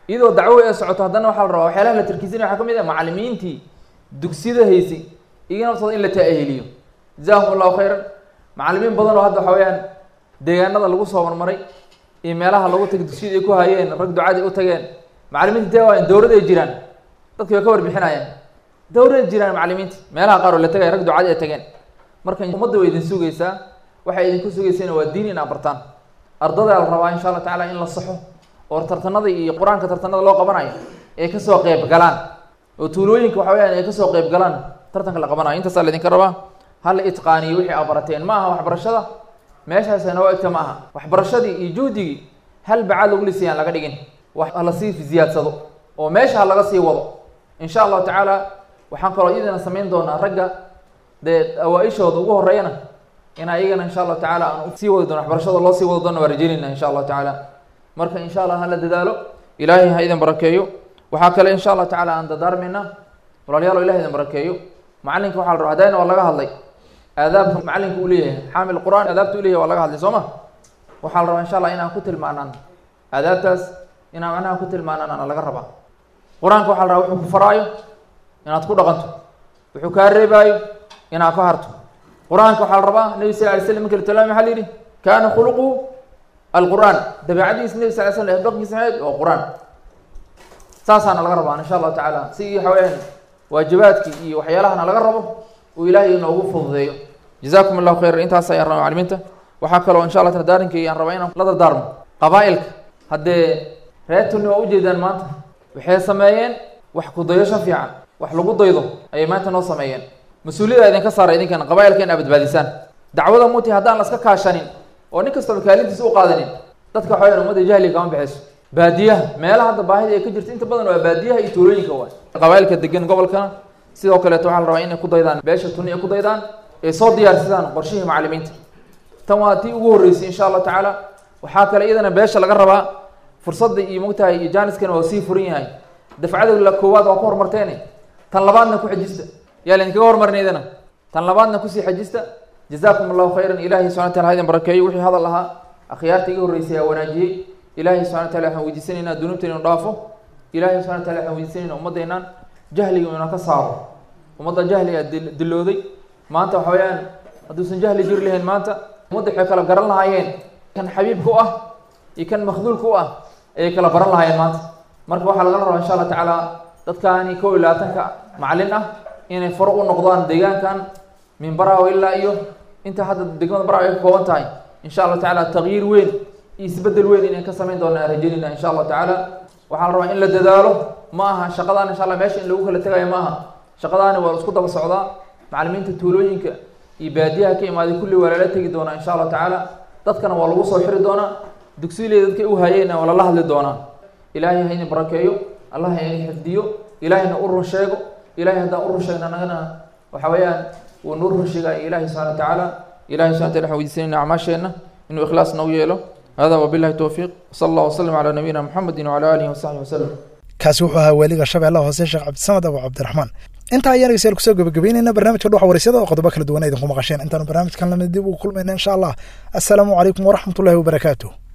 iyadoo dacwo ay socoto haddana waxaa la rabaa waxyaalaha la tarkiisanaya waxaa ka mid ah macallimiintii dugsiyada haysay iyaga naftooda in la ta'ahiliyo jazaahum allahu khayran macallimiin badan oo hadda waxa weeyaan deegaanada lagu soo marmaray iyo meelaha lagu tagay dugsiyada ay ku hayeen rag ducadii u tageen macallimiinta dee waayan dowlad ay jiraan dadki way ka warbixinayaan dowlad ay jiraan macallimiinta meelaha qaar oo la tagay rag ducadii ay tageen marka ummadda way idin sugaysaa waxay idinku sugaysayna waa diin in aad bartaan ardadaa la rabaa insha allah tacaala in la saxo oo tartanada iyo qur-aanka tartanada loo qabanayo ay kasoo qeyb galaan oo tuulooyinka waxa weyaan ay kasoo qeyb galaan tartanka la qabanayo intaasaa laydinka rabaa hala itqaaniyo wixii aad barateen ma aha waxbarashada meeshaasa noo egta ma aha waxbarashadii iyo juhdigii hal bacaad lagu lisayaan laga dhigin wax hala sii ziyaadsado oo meesha ha laga sii wado insha allahu tacaala waxaan kaloo iyadana samayn doonaa ragga dee awaa-ishooda ugu horeeyana in ayagana insha allahu tacaala aan sii wadi doono waxbarashada loo sii wadi doono waa rajeynayna insha allahu tacaala marka insha allah hala dadaalo ilaahay ha idin barakeeyo waxaa kale insha allahu tacaala aan dadaarmayna walaalyaalo ilahay idin barakeeyo macalinka waxaa la rabaa hadayna waa laga hadlay aadaabka macalinka uu leeyahay xaamil qur-aan aadaabta u leyahay waa laga hadlay soo ma waxaa la rabaa insha allah inaan ku tilmaanaan aadaabtaas inaan macnaha ku tilmaanaan ana laga rabaa qur-aanka waxaa la rabaa wuxuu ku faraayo inaad ku dhaqanto wuxuu kaa reebaayo inaad ka harto qur-aanka waxaa la rabaa nebi sal lay slam marka la tilmaamay maxaa la yidhi kaana khuluquhu alqur'aan dabeecadiisa nebi sal ly slam dhaqankiisa maxayd waa qur-aan saasaana laga rabaa insha allahu tacaala si waxa weyaan waajibaadkii iyo waxyaalahana laga rabo uu ilaahay inoogu fududeeyo jazakum allahu khayr intaas ayaan rabaa maclimiinta waxaa kaloo insha allah dardaarinkii aan rabaa inaan la dardaarmo qabaa-ilka haddee reer tuni waa ujeedaan maanta waxay sameeyeen wax kudayasho fiican wax lagu daydo ayay maanta noo sameeyeen mas-uuliyada idinka saara idinkan qabaa-ilka in aa badbaadisaan dacwada muti haddaan la iska kaashanin oo nin kastaba kaalintiisa u qaadanin dadka waxa wayaan ummadda jahliga kama baxayso baadiyaha meelaha hadda baahida ay ka jirta inta badan waa baadiyaha iyo tuulooyinka waay qabaa-ilka degan gobolkana sidoo kaleeto waxaa la rabaa inay ku daydaan beesha tuni ay ku daydaan ay soo diyaarsadaan qorshihii macallimiinta tan waa tii ugu horreysay insha allahu tacaala waxaa kale iyadana beesha laga rabaa fursadda iyo mogtahay iyo jaaniskana waa sii furan yahay dafcada la koowaad waa ku horumarteene tan labaadna ku xajista yaa laydinkaga hormarin iyadana tan labaadna kusii xajista jazakum allahu khayran ilahay subxana wataala ha idin barakeeyo wixii hadal ahaa akhyaarta iga horreysay aa wanaajiyey ilahay subxana wataala waxaan weydiisanaynaa dunuubteena inu dhaafo ilahay subxana wataala waxaan weydiisanayna ummaddeenaan jahliga ina ka saaro ummadda jahliga dil- dilooday maanta waxa weeyaan hadduusan jahli jiri lahayn maanta ummadda waxay kala garan lahaayeen kan xabiibka u ah iyo kan makhduulka u ah ayay kala baran lahaayeen maanta marka waxaa laga rabaa insha allah tacaala dadkaani kow iyo labaatanka macallin ah inay faro u noqdaan deegaankan min baraawo ilaa iyo inta hadda degmada baraawo ay ka kooban tahay insha allah tacaala tagyiir weyn iyo isbedel weyn inay ka samayn doonaan aan rajeynayna insha allah tacaala waxaa la rabaa in la dadaalo ma aha shaqadaan insha allah meesha in lagu kala tegayo ma aha shaqadaani waa la isku daba socdaa macallimiinta tuulooyinka iyo baadiyaha ka imaaday kulli waa lala tegi doonaa insha allahu tacaala dadkana waa lagu soo xiri doonaa dugsiiley dadkay u hayeenna waa lala hadli doonaa ilaahay ha idin barakeeyo allah ha idin xifdiyo ilaahayna u run sheego ilahay haddaan u run sheegna anagana waxa weeyaan wuu nuu run sheegaya ilaahay subxana wa tacaala ilahay subxana wataala waxaan weydiisanayna acmaasheenna inuu ikhlaas nagu yeelo hada wabillahi towfiiq sala allah wasalam calaa nabiyina muxamedin wacala aalihi wasaxbihi wasalam kaasi wuxuu ahaa waaliga shabeellaha hoose sheekh cabdisamad abu cabdiraxmaan intaa ayaan dhegeystayaal kusoo gabagabeynayna barnaamijka dhuxa waraysyada oo qodobo kala duwan idinku maqasheen intaanu barnaamijkan lamid dib ugu kulmayna insha allah assalaamu calaykum waraxmatullahi wabarakaatuh